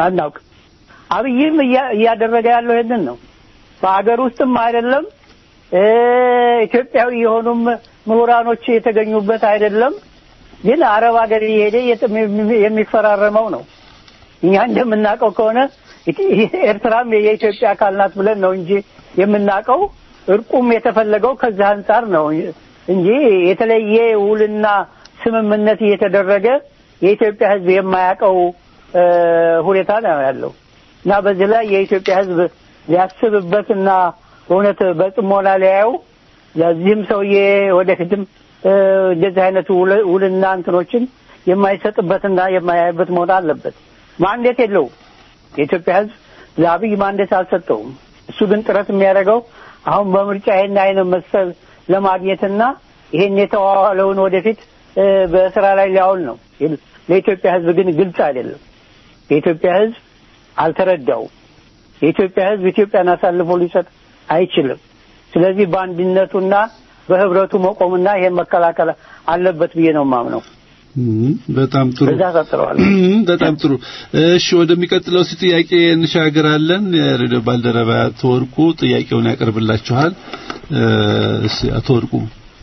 አናውቅ። አብይም እያደረገ ያለው ይሄንን ነው። በሀገር ውስጥም አይደለም ኢትዮጵያዊ የሆኑም ምሁራኖች የተገኙበት አይደለም። ግን አረብ ሀገር እየሄደ የሚፈራረመው ነው። እኛ እንደምናውቀው ከሆነ ኤርትራም የኢትዮጵያ አካል ናት ብለን ነው እንጂ የምናውቀው እርቁም የተፈለገው ከዚህ አንጻር ነው እንጂ የተለየ ውልና ስምምነት እየተደረገ የኢትዮጵያ ሕዝብ የማያውቀው ሁኔታ ነው ያለው እና በዚህ ላይ የኢትዮጵያ ሕዝብ ሊያስብበትና እውነት በጥሞና ሊያየው ለዚህም ሰውዬ ወደፊትም እንደዚህ አይነት ውልና እንትኖችን የማይሰጥበትና የማያይበት መሆን አለበት። ማንዴት የለውም። የኢትዮጵያ ሕዝብ ለአብይ ማንዴት አልሰጠውም። እሱ ግን ጥረት የሚያደርገው አሁን በምርጫ ይሄን አይነት መሰል ለማግኘትና ይሄን የተዋዋለውን ወደፊት በስራ ላይ ሊያውል ነው። ለኢትዮጵያ ሕዝብ ግን ግልጽ አይደለም። የኢትዮጵያ ሕዝብ አልተረዳውም። የኢትዮጵያ ሕዝብ ኢትዮጵያን አሳልፎ ሊሰጥ አይችልም። ስለዚህ በአንድነቱና በህብረቱ መቆምና ይሄን መከላከል አለበት ብዬ ነው የማምነው። በጣም ጥሩ በዛ ቀጥለዋል። በጣም ጥሩ። እሺ ወደሚቀጥለው ሲ ጥያቄ እንሻገራለን። የሬዲዮ ባልደረባ አቶ ወርቁ ጥያቄውን ያቀርብላችኋል። እሺ አቶ ወርቁ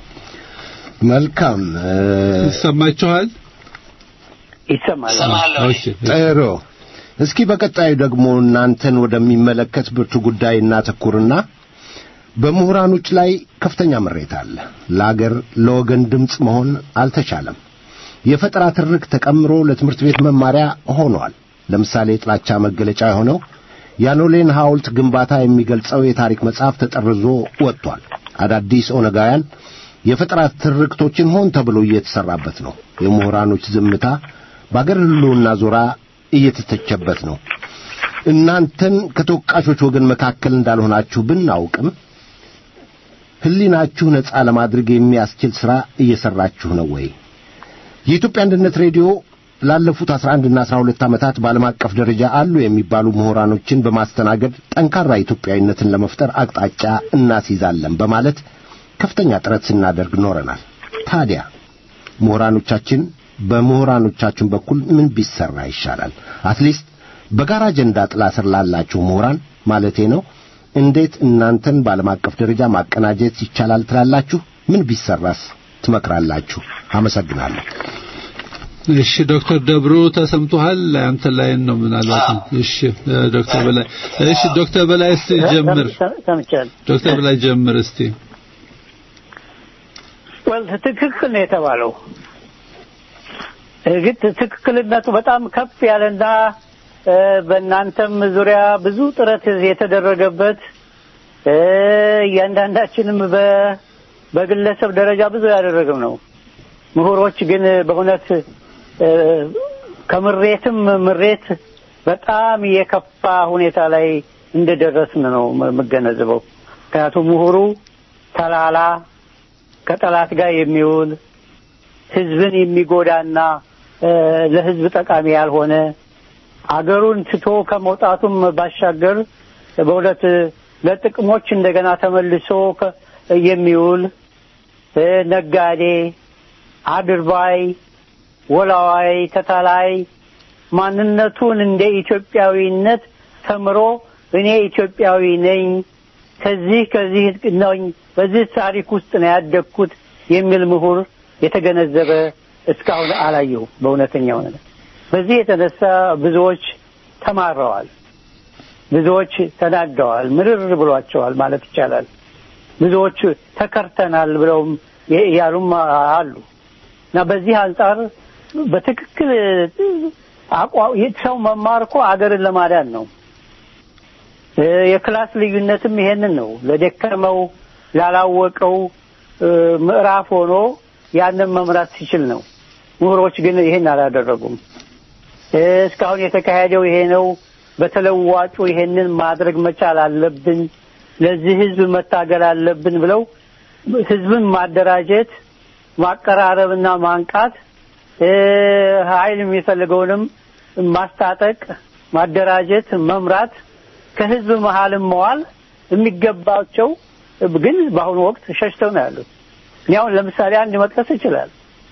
መልካም ይሰማችኋል? ይሰማል። እሰማለሁ። እሺ ጥሩ። እስኪ በቀጣዩ ደግሞ እናንተን ወደሚመለከት ብርቱ ጉዳይ እናተኩርና በምሁራኖች ላይ ከፍተኛ ምሬት አለ። ለአገር ለወገን ድምፅ መሆን አልተቻለም። የፈጠራ ትርክ ተቀምሮ ለትምህርት ቤት መማሪያ ሆኗል። ለምሳሌ የጥላቻ መገለጫ የሆነው የአኖሌን ሐውልት ግንባታ የሚገልጸው የታሪክ መጽሐፍ ተጠርዞ ወጥቷል። አዳዲስ ኦነጋውያን የፈጠራ ትርክቶችን ሆን ተብሎ እየተሰራበት ነው። የምሁራኖች ዝምታ በአገር ሕልውና ዞራ እየተተቸበት ነው። እናንተን ከተወቃሾች ወገን መካከል እንዳልሆናችሁ ብናውቅም ሕሊናችሁ ነጻ ለማድረግ የሚያስችል ሥራ እየሠራችሁ ነው ወይ? የኢትዮጵያ አንድነት ሬዲዮ ላለፉት 11 እና 12 ዓመታት በዓለም አቀፍ ደረጃ አሉ የሚባሉ ምሁራኖችን በማስተናገድ ጠንካራ ኢትዮጵያዊነትን ለመፍጠር አቅጣጫ እናስይዛለን በማለት ከፍተኛ ጥረት ስናደርግ ኖረናል። ታዲያ ምሁራኖቻችን በምሁራኖቻችን በኩል ምን ቢሰራ ይሻላል? አትሊስት በጋራ አጀንዳ ጥላ ስር ላላችሁ ምሁራን ማለቴ ነው። እንዴት እናንተን በዓለም አቀፍ ደረጃ ማቀናጀት ይቻላል ትላላችሁ? ምን ቢሰራስ ትመክራላችሁ? አመሰግናለሁ። እሺ ዶክተር ደብሩ ተሰምቶሃል? አንተ ላይ ነው ምናልባት። እሺ ዶክተር በላይ እሺ ዶክተር በላይ እስቲ ጀምር። ሰምቻለሁ። ዶክተር በላይ ጀምር እስቲ። ወል ትክክል ነው የተባለው። እርግጥ ትክክልነቱ በጣም ከፍ ያለና በእናንተም ዙሪያ ብዙ ጥረት የተደረገበት እያንዳንዳችንም በግለሰብ ደረጃ ብዙ ያደረግም ነው። ምሁሮች ግን በእውነት ከምሬትም ምሬት በጣም የከፋ ሁኔታ ላይ እንደደረስን ነው የምገነዘበው። ምክንያቱም ምሁሩ ተላላ ከጠላት ጋር የሚውል ህዝብን የሚጎዳና ለህዝብ ጠቃሚ ያልሆነ አገሩን ትቶ ከመውጣቱም ባሻገር በእውነት ለጥቅሞች እንደገና ተመልሶ የሚውል ነጋዴ፣ አድርባይ፣ ወላዋይ፣ ተታላይ ማንነቱን እንደ ኢትዮጵያዊነት ተምሮ እኔ ኢትዮጵያዊ ነኝ ከዚህ ከዚህ ነኝ በዚህ ታሪክ ውስጥ ነው ያደግኩት የሚል ምሁር የተገነዘበ እስካሁን አላየሁም። በእውነተኛው ነገር በዚህ የተነሳ ብዙዎች ተማረዋል፣ ብዙዎች ተናደዋል፣ ምርር ብሏቸዋል ማለት ይቻላል። ብዙዎች ተከርተናል ብለውም ያሉም አሉ እና በዚህ አንጻር በትክክል ሰው መማር እኮ አገርን ለማዳን ነው። የክላስ ልዩነትም ይሄንን ነው። ለደከመው ላላወቀው ምዕራፍ ሆኖ ያንን መምራት ሲችል ነው። ምሁሮች ግን ይሄን አላደረጉም። እስካሁን የተካሄደው ይሄ ነው። በተለዋጩ ይሄንን ማድረግ መቻል አለብን፣ ለዚህ ህዝብ መታገል አለብን ብለው ህዝብን ማደራጀት፣ ማቀራረብና ማንቃት፣ ኃይል የሚፈልገውንም ማስታጠቅ፣ ማደራጀት፣ መምራት፣ ከህዝብ መሀልም መዋል የሚገባቸው ግን በአሁኑ ወቅት ሸሽተው ነው ያሉት። እኔ አሁን ለምሳሌ አንድ መጥቀስ ይችላል።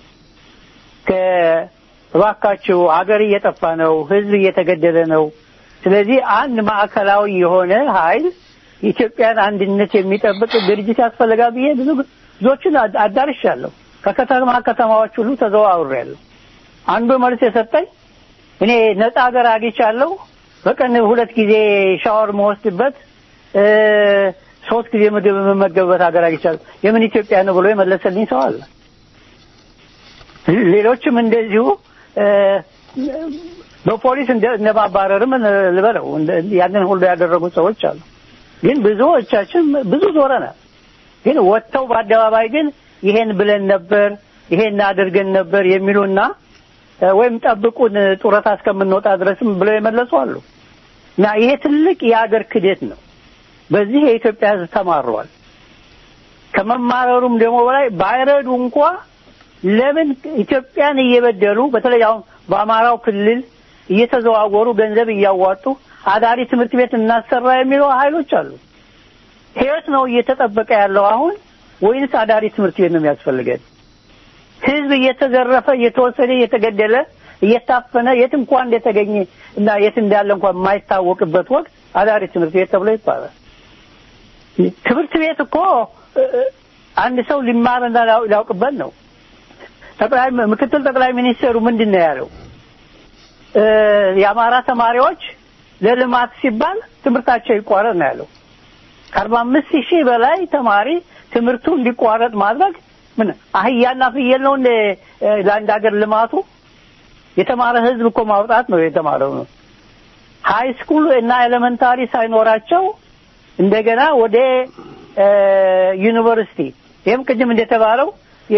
እባካችሁ አገር እየጠፋ ነው፣ ህዝብ እየተገደለ ነው። ስለዚህ አንድ ማዕከላዊ የሆነ ኃይል የኢትዮጵያን አንድነት የሚጠብቅ ድርጅት ያስፈልጋል ብዬ ብዙ ብዙዎችን አድ- አዳርሻለሁ። ከከተማ ከተማዎች ሁሉ ተዘዋውሬያለሁ። አንዱ መልስ የሰጠኝ እኔ ነፃ ሀገር አግኝቻለሁ፣ በቀን ሁለት ጊዜ ሻወር መወስድበት እ፣ ሶስት ጊዜ ምግብ የምመገብበት ሀገር አግኝቻለሁ፣ የምን ኢትዮጵያ ነው ብሎ የመለሰልኝ ሰው አለ። ሌሎችም እንደዚሁ እ፣ በፖሊስ እንደ እንደ ማባረርም ልበለው እንደ- ያንን ሁሉ ያደረጉ ሰዎች አሉ። ግን ብዙዎቻችን ብዙ ዞረናል። ግን ወጥተው በአደባባይ ግን ይሄን ብለን ነበር ይሄን አድርገን ነበር የሚሉና እ፣ ወይም ጠብቁን ጡረታ እስከምንወጣ ድረስም ብለው የመለሱ አሉ። እና ይሄ ትልቅ የአገር ክደት ነው። በዚህ የኢትዮጵያ ሕዝብ ተማሯል። ከመማረሩም ደግሞ በላይ ባይረዱ እንኳ ለምን ኢትዮጵያን እየበደሉ በተለይ አሁን በአማራው ክልል እየተዘዋወሩ ገንዘብ እያዋጡ አዳሪ ትምህርት ቤት እናሰራ የሚሉ ኃይሎች አሉ። ህይወት ነው እየተጠበቀ ያለው አሁን ወይንስ አዳሪ ትምህርት ቤት ነው የሚያስፈልገን? ህዝብ እየተዘረፈ እየተወሰደ እየተገደለ እየታፈነ የት እንኳን እንደተገኘ እና የት እንዳለ እንኳን የማይታወቅበት ወቅት አዳሪ ትምህርት ቤት ተብሎ ይባላል። ትምህርት ቤት እኮ እ፣ እ፣ አንድ ሰው ሊማርና ሊያው- ሊያውቅበት ነው። ጠቅላይ ምክትል ጠቅላይ ሚኒስትሩ ምንድን ነው ያለው? እ፣ የአማራ ተማሪዎች ለልማት ሲባል ትምህርታቸው ይቋረጥ ነው ያለው። ከአርባ አምስት ሺህ በላይ ተማሪ ትምህርቱ እንዲቋረጥ ማድረግ ምን አህያና ፍየል ነው እንደ እ፣ ለአንድ ሀገር ልማቱ? የተማረ ህዝብ እኮ ማውጣት ነው የተማረው ነው። ሃይ ስኩል እና ኤሌመንታሪ ሳይኖራቸው እንደገና ወደ እ፣ ዩኒቨርሲቲ ይህም ቅድም እንደተባለው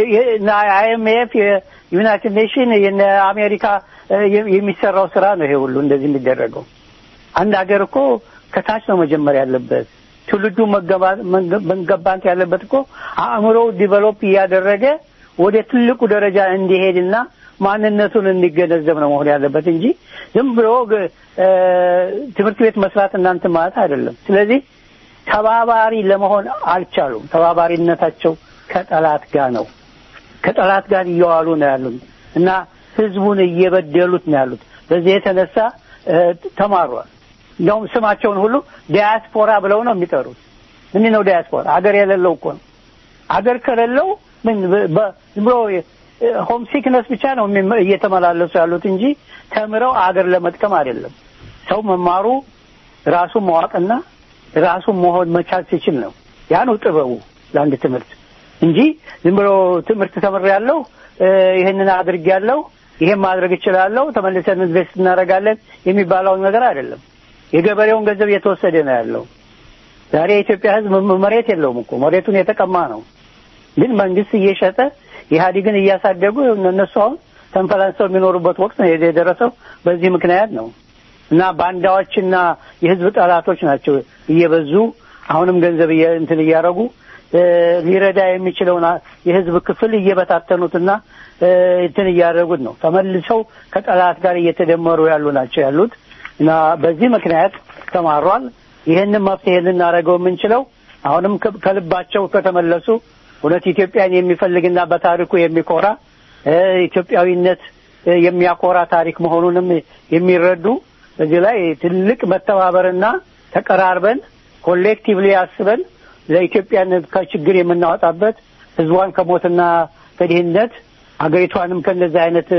አይኤምኤፍ የዩናይትድ ኔሽን የነ አሜሪካ እ፣ የሚሰራው ስራ ነው ይሄ ሁሉ እንደዚህ የሚደረገው። አንድ ሀገር እኮ ከታች ነው መጀመሪያ ያለበት። ትውልዱ መገባ- መንገ- መገባት ያለበት እኮ አእምሮው ዲቨሎፕ እያደረገ ወደ ትልቁ ደረጃ እንዲሄድና ማንነቱን እንዲገነዘብ ነው መሆን ያለበት እንጂ ዝም ብሎ ግ- እ፣ ትምህርት ቤት መስራት እናንተ ማለት አይደለም። ስለዚህ ተባባሪ ለመሆን አልቻሉም። ተባባሪነታቸው ከጠላት ጋር ነው። ከጠላት ጋር እየዋሉ ነው ያሉት እና ህዝቡን እየበደሉት ነው ያሉት። በዚህ የተነሳ እ፣ ተማሯል። እንደውም ስማቸውን ሁሉ ዲያስፖራ ብለው ነው የሚጠሩት። ምንድን ነው ዲያስፖራ? አገር የሌለው እኮ ነው። አገር ከሌለው ምን በ- በ- ዝም ብሎ ሆም ሲክነስ ብቻ ነው የሚመ- እየተመላለሱ ያሉት እንጂ ተምረው አገር ለመጥቀም አይደለም። ሰው መማሩ ራሱን ማዋቅና ራሱን መሆን መቻል ሲችል ነው። ያ ነው ጥበቡ ለአንድ ትምህርት እንጂ ዝም ብሎ ትምህርት ተምሬያለሁ፣ እ፣ ይህንን አድርጌያለሁ፣ ይሄን ማድረግ እችላለሁ፣ ተመልሰን ኢንቨስት እናደርጋለን የሚባለውን ነገር አይደለም። የገበሬውን ገንዘብ እየተወሰደ ነው ያለው። ዛሬ የኢትዮጵያ ሕዝብ ም- መሬት የለውም እኮ መሬቱን የተቀማ ነው። ግን መንግስት እየሸጠ ኢህአዴግን እያሳደጉ እነሱ አሁን ተንፈላንሰው የሚኖሩበት ወቅት ነው የደረሰው። በዚህ ምክንያት ነው እና ባንዳዎችና የህዝብ ጠላቶች ናቸው እየበዙ አሁንም ገንዘብ እየ- እንትን እያደረጉ እ፣ ሊረዳ የሚችለውን አ- የህዝብ ክፍል እየበታተኑትና እ፣ እንትን እያደረጉት ነው። ተመልሰው ከጠላት ጋር እየተደመሩ ያሉ ናቸው ያሉት እና በዚህ ምክንያት ተማሯል። ይህንን መፍትሄ ልናደርገው የምንችለው አሁንም ከ- ከልባቸው ከተመለሱ እውነት ኢትዮጵያን የሚፈልግና በታሪኩ የሚኮራ እ፣ ኢትዮጵያዊነት እ፣ የሚያኮራ ታሪክ መሆኑንም የሚረዱ እዚህ ላይ ትልቅ መተባበርና ተቀራርበን ኮሌክቲቭሊ አስበን ለኢትዮጵያን ከችግር የምናወጣበት ህዝቧን ከሞትና ከድህነት አገሪቷንም ከእንደዚህ አይነት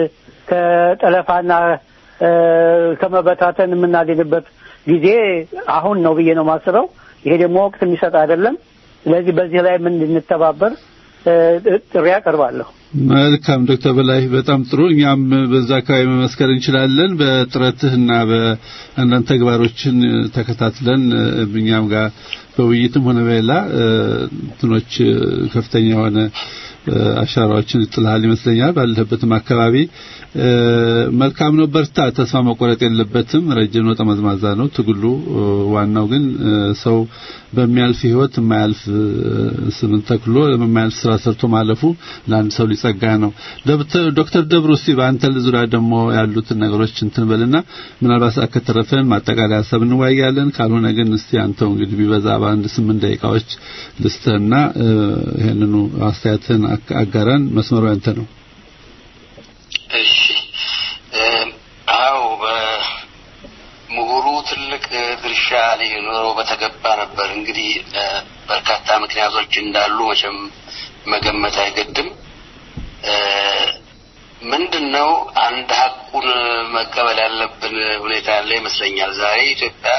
ከጠለፋና እ፣ ከመበታተን የምናድንበት ጊዜ አሁን ነው ብዬ ነው የማስበው። ይሄ ደግሞ ወቅት የሚሰጥ አይደለም። ስለዚህ በዚህ ላይ ምን እንድንተባበር እ፣ ጥሪ አቀርባለሁ። መልካም ዶክተር በላይ በጣም ጥሩ። እኛም በዛ አካባቢ መመስከር እንችላለን። በጥረትህና በአንዳንድ ተግባሮችን ተከታትለን እኛም ጋር በውይይትም ሆነ በሌላ እ፣ እንትኖች እ፣ ከፍተኛ የሆነ እ፣ አሻራዎችን ጥልሃል ይመስለኛል። ባለህበትም አካባቢ እ፣ መልካም ነው። በርታ። ተስፋ መቆረጥ የለበትም። ረጅም ነው፣ ጠመዝማዛ ነው ትግሉ። እ፣ ዋናው ግን እ፣ ሰው በሚያልፍ ህይወት የማያልፍ እ፣ ስምን ተክሎ የማያልፍ ስራ ሰርቶ ማለፉ ለአንድ ሰው ሊጸጋ ነው። ዶክተር- ዶክተር ደብሩ እስቲ በአንተ ዙሪያ ደግሞ ያሉትን ነገሮች እንትን በልና ምናልባት ሰዓት ከተረፈን ማጠቃለያ ሀሳብ እንወያያለን። ካልሆነ ግን እስቲ አንተው እንግዲህ ቢበዛ በአንድ ስምንት ደቂቃዎች ልስጥህና እ፣ ይሄንኑ አስተያየትህን አክ- አጋራን። መስመሩ ያንተ ነው። እሺ እ፣ አዎ በምሁሩ ትልቅ ድርሻ ሊኖሮ በተገባ ነበር። እንግዲህ በርካታ ምክንያቶች እንዳሉ መቼም መገመት አይገድም። ምንድን ነው አንድ ሀቁን መቀበል ያለብን ሁኔታ ያለ ይመስለኛል። ዛሬ ኢትዮጵያ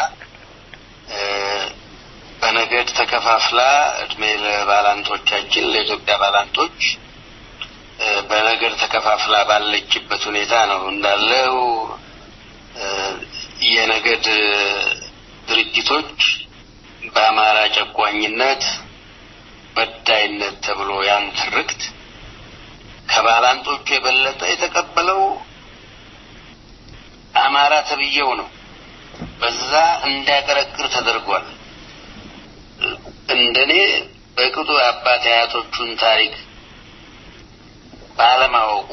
በነገድ ተከፋፍላ እድሜ ለባላንጦቻችን ለኢትዮጵያ ባላንጦች በነገድ ተከፋፍላ ባለችበት ሁኔታ ነው እንዳለው የነገድ ድርጅቶች በአማራ ጨቋኝነት በዳይነት ተብሎ ያን ትርክት ከባላንጦቹ የበለጠ የተቀበለው አማራ ተብዬው ነው። በዛ እንዲያቀረቅር ተደርጓል። እንደኔ በቅጡ አባት አያቶቹን ታሪክ ባለማወቁ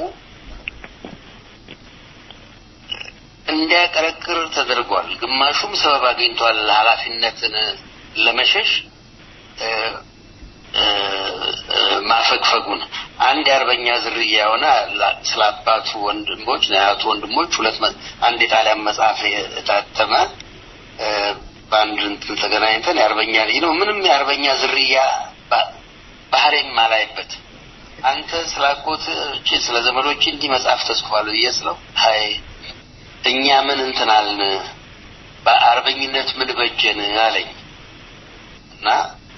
እንዲያቀረቅር ተደርጓል። ግማሹም ሰበብ አግኝቷል ኃላፊነትን ለመሸሽ ማፈግፈጉን አንድ የአርበኛ ዝርያ የሆነ ስለ አባቱ ወንድሞች የአያቱ ወንድሞች ሁለት አንድ የጣሊያን መጽሐፍ የታተመ በአንድ እንትን ተገናኝተን የአርበኛ ልጅ ነው ምንም የአርበኛ ዝርያ ባህሬም አላይበት አንተ ስለ አጎት ስለ ዘመዶች እንዲህ መጽሐፍ ተጽፏል ብዬ ስለው ሀይ እኛ ምን እንትናልን በአርበኝነት ምን በጀን አለኝ እና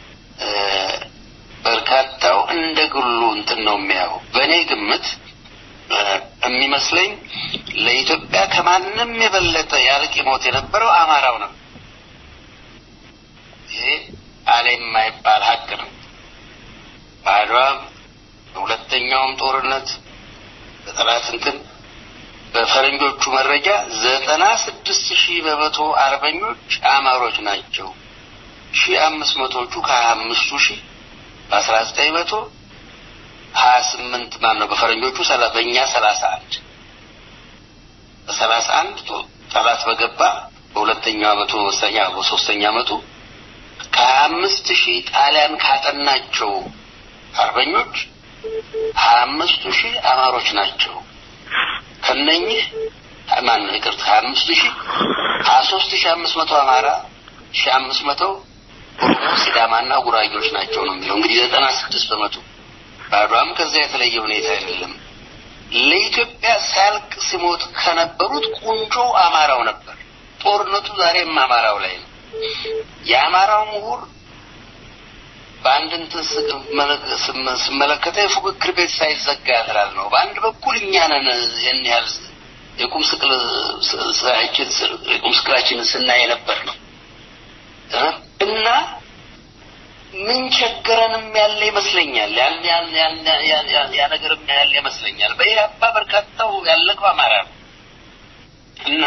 በርካታው እንደ ግሉ እንትን ነው የሚያው በእኔ ግምት የሚመስለኝ ለኢትዮጵያ ከማንም የበለጠ ያልቅ ሞት የነበረው አማራው ነው። ይሄ አለ የማይባል ሀቅ ነው። በአድዋም በሁለተኛውም ጦርነት በጠላት እንትን በፈረንጆቹ መረጃ ዘጠና ስድስት ሺህ በመቶ አርበኞች አማሮች ናቸው። ሺህ አምስት መቶዎቹ ከሀያ አምስቱ ሺህ በአስራ ዘጠኝ መቶ ሀያ ስምንት ማን ነው በፈረንጆቹ በእኛ ሰላሳ አንድ በሰላሳ አንድ ጠላት በገባ በሁለተኛው አመቱ በሶስተኛ በሶስተኛ አመቱ ከሀያ አምስት ሺህ ጣሊያን ካጠናቸው አርበኞች ሀያ አምስቱ ሺህ አማሮች ናቸው። ከነኝህ ማን ነው ይቅርታ ሀያ አምስቱ ሺህ ሀያ ሶስት ሺህ አምስት መቶ አማራ ሺህ አምስት መቶ ኦሮሞ፣ ሲዳማና ጉራጌዎች ናቸው ነው የሚለው እንግዲህ ዘጠና ስድስት በመቶ ባዷም ከዚያ የተለየ ሁኔታ አይደለም። ለኢትዮጵያ ሲያልቅ ሲሞት ከነበሩት ቁንጮ አማራው ነበር። ጦርነቱ ዛሬም አማራው ላይ ነው። የአማራው ምሁር በአንድ እንትን ስመለከተው የፉክክር ቤት ሳይዘጋ ያድራል ነው። በአንድ በኩል እኛ ነን ይህን ያህል የቁም ስቅል የቁም ስቅላችንን ስናይ ነበር ነው እና ምን ቸገረንም ያለ ይመስለኛል። ያ ነገርም ያለ ይመስለኛል። በኢህአፓ በርካታው ያለቀው አማራ ነው እና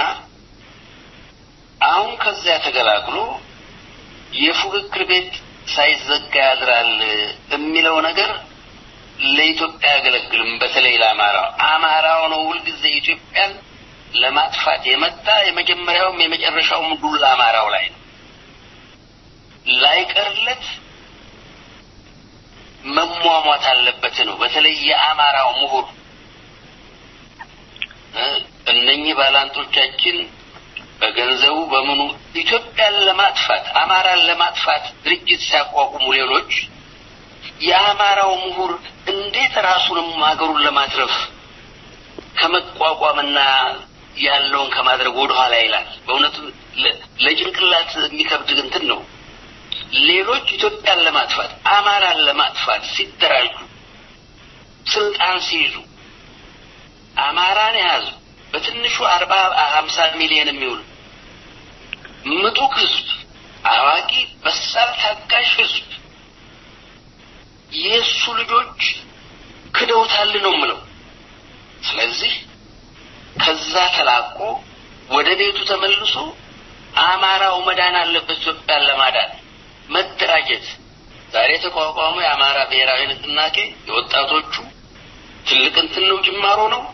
አሁን ከዚያ ተገላግሎ የፉክክር ቤት ሳይዘጋ ያድራል የሚለው ነገር ለኢትዮጵያ አያገለግልም። በተለይ ለአማራው አማራው ነው ሁልጊዜ ኢትዮጵያን ለማጥፋት የመጣ የመጀመሪያውም የመጨረሻውም ዱላ አማራው ላይ ነው። ላይቀርለት መሟሟት አለበት ነው። በተለይ የአማራው ምሁር እነኚህ ባላንጦቻችን በገንዘቡ በምኑ ኢትዮጵያን ለማጥፋት አማራን ለማጥፋት ድርጅት ሲያቋቁሙ ሌሎች የአማራው ምሁር እንዴት ራሱንም ሀገሩን ለማትረፍ ከመቋቋምና ያለውን ከማድረግ ወደኋላ ይላል። በእውነቱ ለጭንቅላት የሚከብድ እንትን ነው። ሌሎች ኢትዮጵያን ለማጥፋት አማራን ለማጥፋት ሲደራጁ ስልጣን ሲይዙ አማራን የያዙ በትንሹ አርባ ሀምሳ ሚሊዮን የሚውል ምጡቅ ህዝብ፣ አዋቂ በሳል ታጋሽ ህዝብ የእሱ ልጆች ክደውታል ነው ምለው። ስለዚህ ከዛ ተላቆ ወደ ቤቱ ተመልሶ አማራው መዳን አለበት ኢትዮጵያን ለማዳን መደራጀት። ዛሬ የተቋቋመው የአማራ ብሔራዊ ንቅናቄ የወጣቶቹ ትልቅ እንትን ነው፣ ጅማሮ ነው።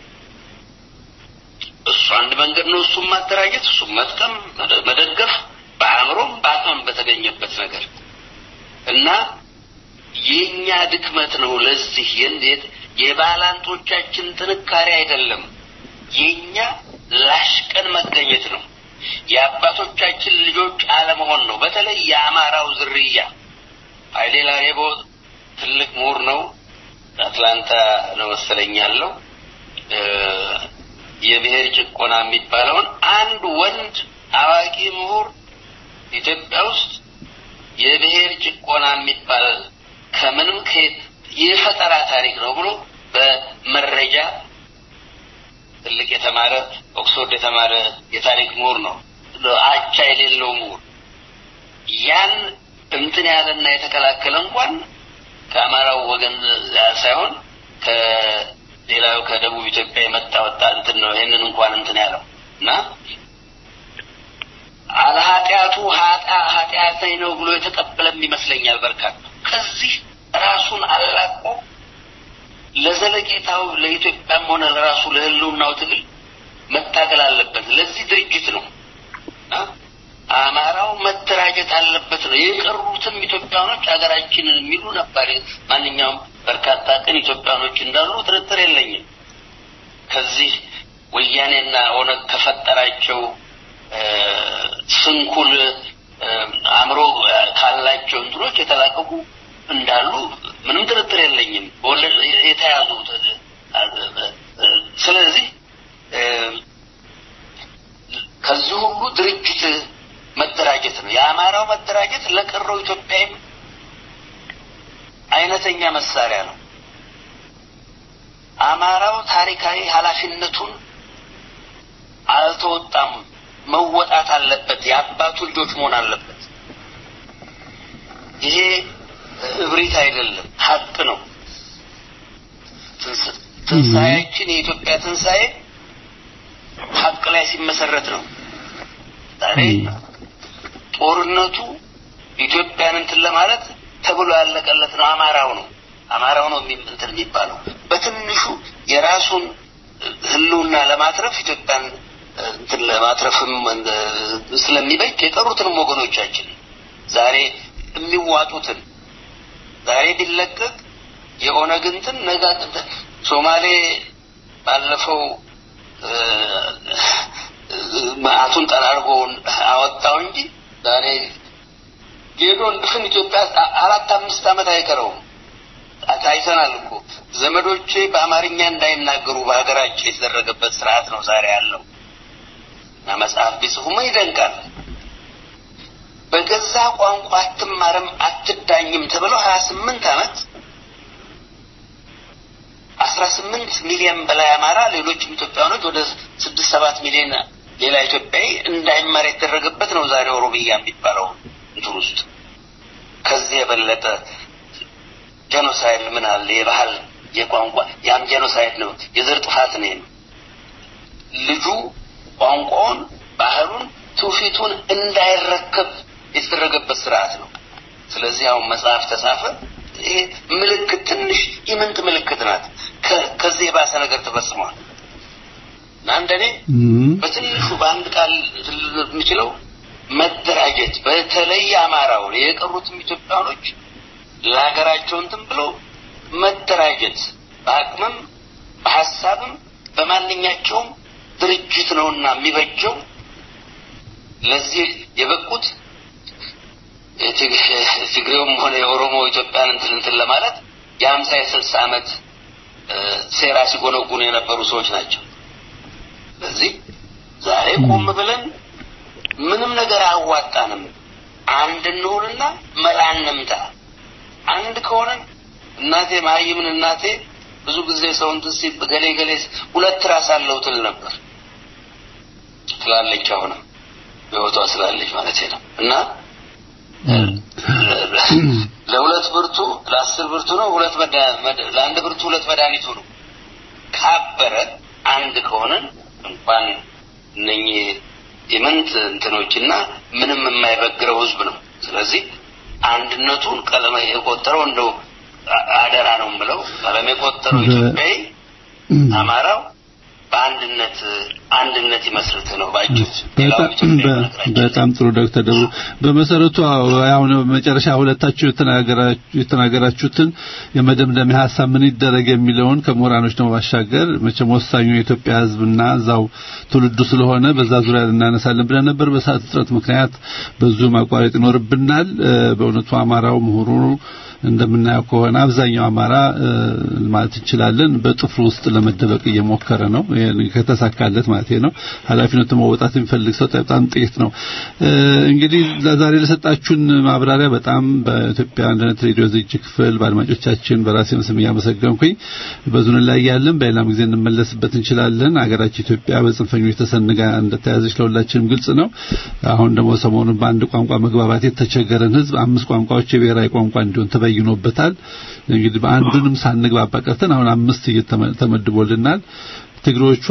እሱ አንድ መንገድ ነው። እሱም ማደራጀት፣ እሱም መጥቀም፣ መደገፍ በአእምሮም በአቅምም በተገኘበት ነገር እና የኛ ድክመት ነው። ለዚህ የእንዴት የባላንጦቻችን ጥንካሬ አይደለም፣ የኛ ላሽቀን መገኘት ነው። የአባቶቻችን ልጆች አለመሆን ነው። በተለይ የአማራው ዝርያ ኃይሌ ላሬቦ ትልቅ ምሁር ነው። አትላንታ ነው መሰለኝ ያለው የብሔር ጭቆና የሚባለውን አንድ ወንድ አዋቂ ምሁር ኢትዮጵያ ውስጥ የብሔር ጭቆና የሚባል ከምንም ከየት የፈጠራ ታሪክ ነው ብሎ በመረጃ ትልቅ የተማረ ኦክስፎርድ የተማረ የታሪክ ምሁር ነው። አቻ የሌለው ምሁር ያን እንትን ያለና የተከላከለ እንኳን ከአማራው ወገን ሳይሆን ከሌላው ከደቡብ ኢትዮጵያ የመጣ ወጣ እንትን ነው። ይህንን እንኳን እንትን ያለው እና አለኃጢአቱ ኃጢአ ኃጢአተኝ ነው ብሎ የተቀበለም ይመስለኛል በርካታ ከዚህ ራሱን አላቆ ለዘለቄታው ለኢትዮጵያም ሆነ ለራሱ ለህልውናው ትግል መታገል አለበት። ለዚህ ድርጅት ነው አማራው መደራጀት አለበት ነው። የቀሩትም ኢትዮጵያኖች ሀገራችንን የሚሉ ነበር። ማንኛውም በርካታ ቅን ኢትዮጵያኖች እንዳሉ ጥርጥር የለኝም። ከዚህ ወያኔና ኦነግ ከፈጠራቸው ስንኩል አእምሮ ካላቸው እንትኖች የተላቀቁ እንዳሉ ምንም ጥርጥር የለኝም። የተያዙ ስለዚህ ከዚህ ሁሉ ድርጅት መደራጀት ነው። የአማራው መደራጀት ለቀረው ኢትዮጵያም አይነተኛ መሳሪያ ነው። አማራው ታሪካዊ ኃላፊነቱን አልተወጣም፣ መወጣት አለበት። የአባቱ ልጆች መሆን አለበት። ይሄ እብሪት አይደለም፣ ሀቅ ነው። ትንሣኤያችን የኢትዮጵያ ትንሣኤ ሀቅ ላይ ሲመሰረት ነው። ዛሬ ጦርነቱ ኢትዮጵያን እንትን ለማለት ተብሎ ያለቀለት ነው። አማራው ነው አማራው ነው እንትን የሚባለው በትንሹ የራሱን ህልውና ለማትረፍ ኢትዮጵያን እንትን ለማትረፍም ስለሚበጅ የቀሩትንም ወገኖቻችን ዛሬ የሚዋጡትን ዛሬ ቢለቀቅ የኦነግ እንትን ነጋ ሶማሌ ባለፈው መዓቱን ጠራርጎ አወጣው እንጂ ዛሬ ጌዶ እንድፍን ኢትዮጵያ አራት አምስት ዓመት አይቀረውም። ታይተናል እኮ ዘመዶቼ በአማርኛ እንዳይናገሩ በሀገራቸው የተደረገበት ስርዓት ነው ዛሬ ያለው እና መጽሐፍ ቢጽፉማ ይደንቃል። በገዛ ቋንቋ አትማርም አትዳኝም ተብለው ሀያ ስምንት ዓመት አስራ ስምንት ሚሊዮን በላይ አማራ ሌሎችም ኢትዮጵያኖች ወደ ስድስት ሰባት ሚሊዮን ሌላ ኢትዮጵያዊ እንዳይማር የተደረገበት ነው ዛሬ ኦሮሚያ የሚባለው እንትን ውስጥ ከዚህ የበለጠ ጄኖሳይድ ምን አለ? የባህል የቋንቋ ያም ጄኖሳይድ ነው፣ የዘር ጥፋት ነው። ልጁ ቋንቋውን፣ ባህሉን፣ ትውፊቱን እንዳይረከብ የተደረገበት ስርዓት ነው። ስለዚህ አሁን መጽሐፍ ተጻፈ። ይሄ ምልክት ትንሽ ኢምንት ምልክት ናት። ከዚህ የባሰ ነገር ተፈጽሟል እና እንደኔ በትንሹ በአንድ ቃል የምችለው መደራጀት፣ በተለይ አማራውን የቀሩትም ኢትዮጵያኖች ለሀገራቸው እንትን ብለው መደራጀት በአቅምም በሀሳብም በማንኛቸውም ድርጅት ነውና የሚበጀው ለዚህ የበቁት ትግሬውም ሆነ የኦሮሞ ኢትዮጵያን እንትን እንትን ለማለት የሀምሳ የስልሳ ዓመት ሴራ ሲጎነጉኑ የነበሩ ሰዎች ናቸው። ስለዚህ ዛሬ ቆም ብለን ምንም ነገር አያዋጣንም፣ አንድ እንሆንና መላ እንምታ። አንድ ከሆነን እናቴ ማይምን እናቴ ብዙ ጊዜ ሰውን ትሲ ገሌ ገሌ ሁለት ራስ አለው ትል ነበር ትላለች። አሁንም በህይወቷ ስላለች ማለት ነው እና ለሁለት ብርቱ ለአስር ብርቱ ነው ሁለት ለአንድ ብርቱ ሁለት መድኃኒቱ ነው። ካበረ አንድ ከሆነን እንኳን እነኚህ የምንት እንትኖችና ምንም የማይበግረው ህዝብ ነው። ስለዚህ አንድነቱን ቀለም የቆጠረው እንደው አደራ ነው የምለው ቀለም የቆጠረው ኢትዮጵያዊ አማራው በአንድነት አንድነት ይመስርት ነው ባጭሩ። በጣም በጣም ጥሩ ዶክተር ደብሩ በመሰረቱ አሁን መጨረሻ ሁለታችሁ የተናገራችሁትን የመደምደሚያ ሀሳብ ምን ይደረግ የሚለውን ከምሁራኖች ነው ባሻገር መቼም ወሳኙ የኢትዮጵያ ሕዝብና እዛው ትውልዱ ስለሆነ በዛ ዙሪያ እናነሳለን ብለን ነበር። በሰዓት እጥረት ምክንያት ብዙ ማቋረጥ ይኖርብናል። በእውነቱ አማራው ምሁሩ እንደምናየው ከሆነ አብዛኛው አማራ ማለት እንችላለን በጥፍሩ ውስጥ ለመደበቅ እየሞከረ ነው። ከተሳካለት ማለት ነው። ኃላፊነቱን መወጣት የሚፈልግ ሰው በጣም ጥቂት ነው። እንግዲህ ለዛሬ ለሰጣችሁን ማብራሪያ በጣም በኢትዮጵያ አንድነት ሬዲዮ ዝግጅት ክፍል በአድማጮቻችን በራሴ ስም እያመሰገንኩኝ በዙን ላይ ያለን በሌላም ጊዜ እንመለስበት እንችላለን። ሀገራችን ኢትዮጵያ በጽንፈኞች ተሰንጋ እንደተያዘች ለሁላችንም ግልጽ ነው። አሁን ደግሞ ሰሞኑን በአንድ ቋንቋ መግባባት የተቸገረን ህዝብ አምስት ቋንቋዎች የብሔራዊ ቋንቋ እንዲሆን ተበይኖበታል። እንግዲህ በአንዱንም ሳንግባባ ቀርተን አሁን አምስት ተመድቦልናል። ትግሮቹ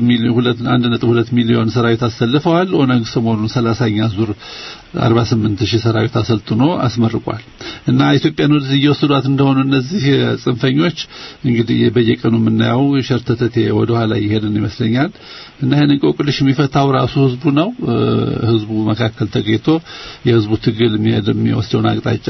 1.2 ሚሊዮን ሰራዊት አሰልፈዋል። ኦነግ ሰሞኑን 30ኛ ዙር 48 ሺህ ሰራዊት አሰልጥኖ አስመርቋል። እና ኢትዮጵያን ወደዚህ እየወሰዷት እንደሆኑ እነዚህ ጽንፈኞች እንግዲህ በየቀኑ የምናየው ሸርተተቴ ወደ ኋላ እየሄድን ይመስለኛል። እና ይህን እንቆቅልሽ የሚፈታው ራሱ ህዝቡ ነው። ህዝቡ መካከል ተገኝቶ የህዝቡ ትግል የሚወስደውን አቅጣጫ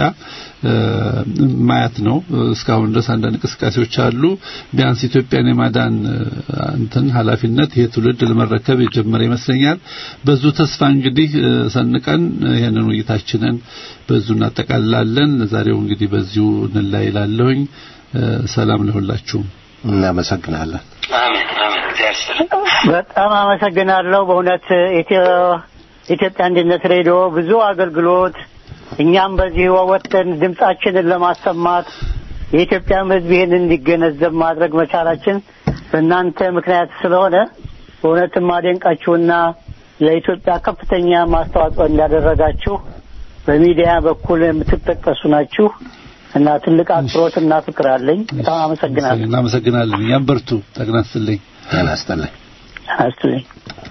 ማየት ነው። እስካሁን ድረስ አንዳንድ እንቅስቃሴዎች አሉ። ቢያንስ ኢትዮጵያን የማዳን እንትን ኃላፊነት ይሄ ትውልድ ለመረከብ የጀመረ ይመስለኛል። በዙ ተስፋ እንግዲህ ሰንቀን ይሄንን ውይይታችንን በዙ እናጠቃልላለን። ዛሬው እንግዲህ በዚሁ እንላይላለሁኝ። ሰላም ለሁላችሁም። እናመሰግናለን። አሜን አሜን። በጣም አመሰግናለሁ። በእውነት ኢትዮጵያ አንድነት ሬዲዮ ብዙ አገልግሎት እኛም በዚህ ወጥተን ድምጻችንን ለማሰማት የኢትዮጵያም ሕዝብ ይህን እንዲገነዘብ ማድረግ መቻላችን በእናንተ ምክንያት ስለሆነ በእውነትም አደንቃችሁና ለኢትዮጵያ ከፍተኛ ማስተዋጽኦ እንዳደረጋችሁ በሚዲያ በኩል የምትጠቀሱ ናችሁ እና ትልቅ አክብሮት እና ፍቅር አለኝ። በጣም አመሰግናለሁ። እናመሰግናለን። እኛም በርቱ። ጠቅና ስትልኝ ጤና ይስጥልኝ። አስትልኝ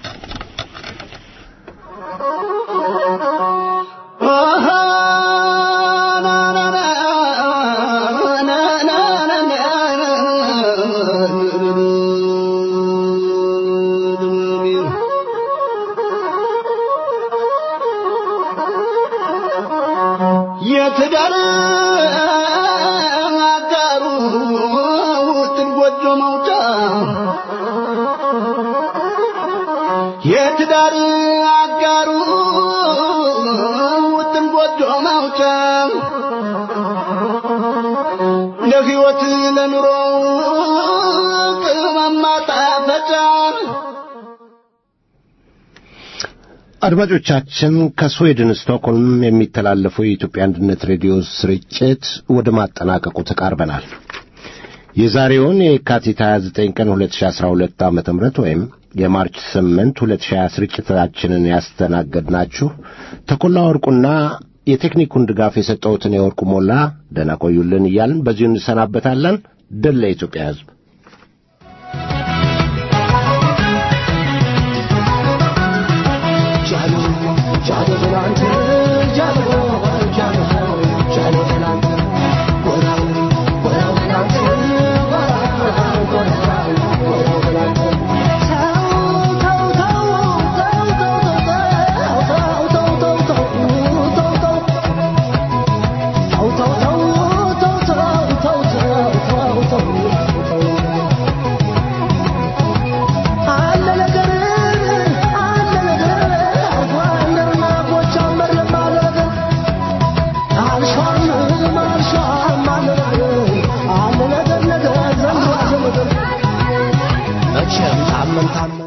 የትዳር አጋሩ ውጥን ጎጆ መውጫ የትዳር አጋሩ ውጥን ጎጆ መውጫ ለሕይወት ለኑሮ ቅመም ማጣፈጫ አድማጮቻችን ከስዌድን ስቶክሆልም የሚተላለፈው የኢትዮጵያ አንድነት ሬዲዮ ስርጭት ወደ ማጠናቀቁ ተቃርበናል። የዛሬውን የካቲት 29 ቀን 2012 ዓ.ም ወይም የማርች 8 2020 ስርጭታችንን ያስተናገድናችሁ ተኮላ ወርቁና የቴክኒኩን ድጋፍ የሰጠሁትን የወርቁ ሞላ ደህና ቆዩልን እያልን በዚሁ እንሰናበታለን። ድል ለኢትዮጵያ ሕዝብ። መቼም ታመን ታመን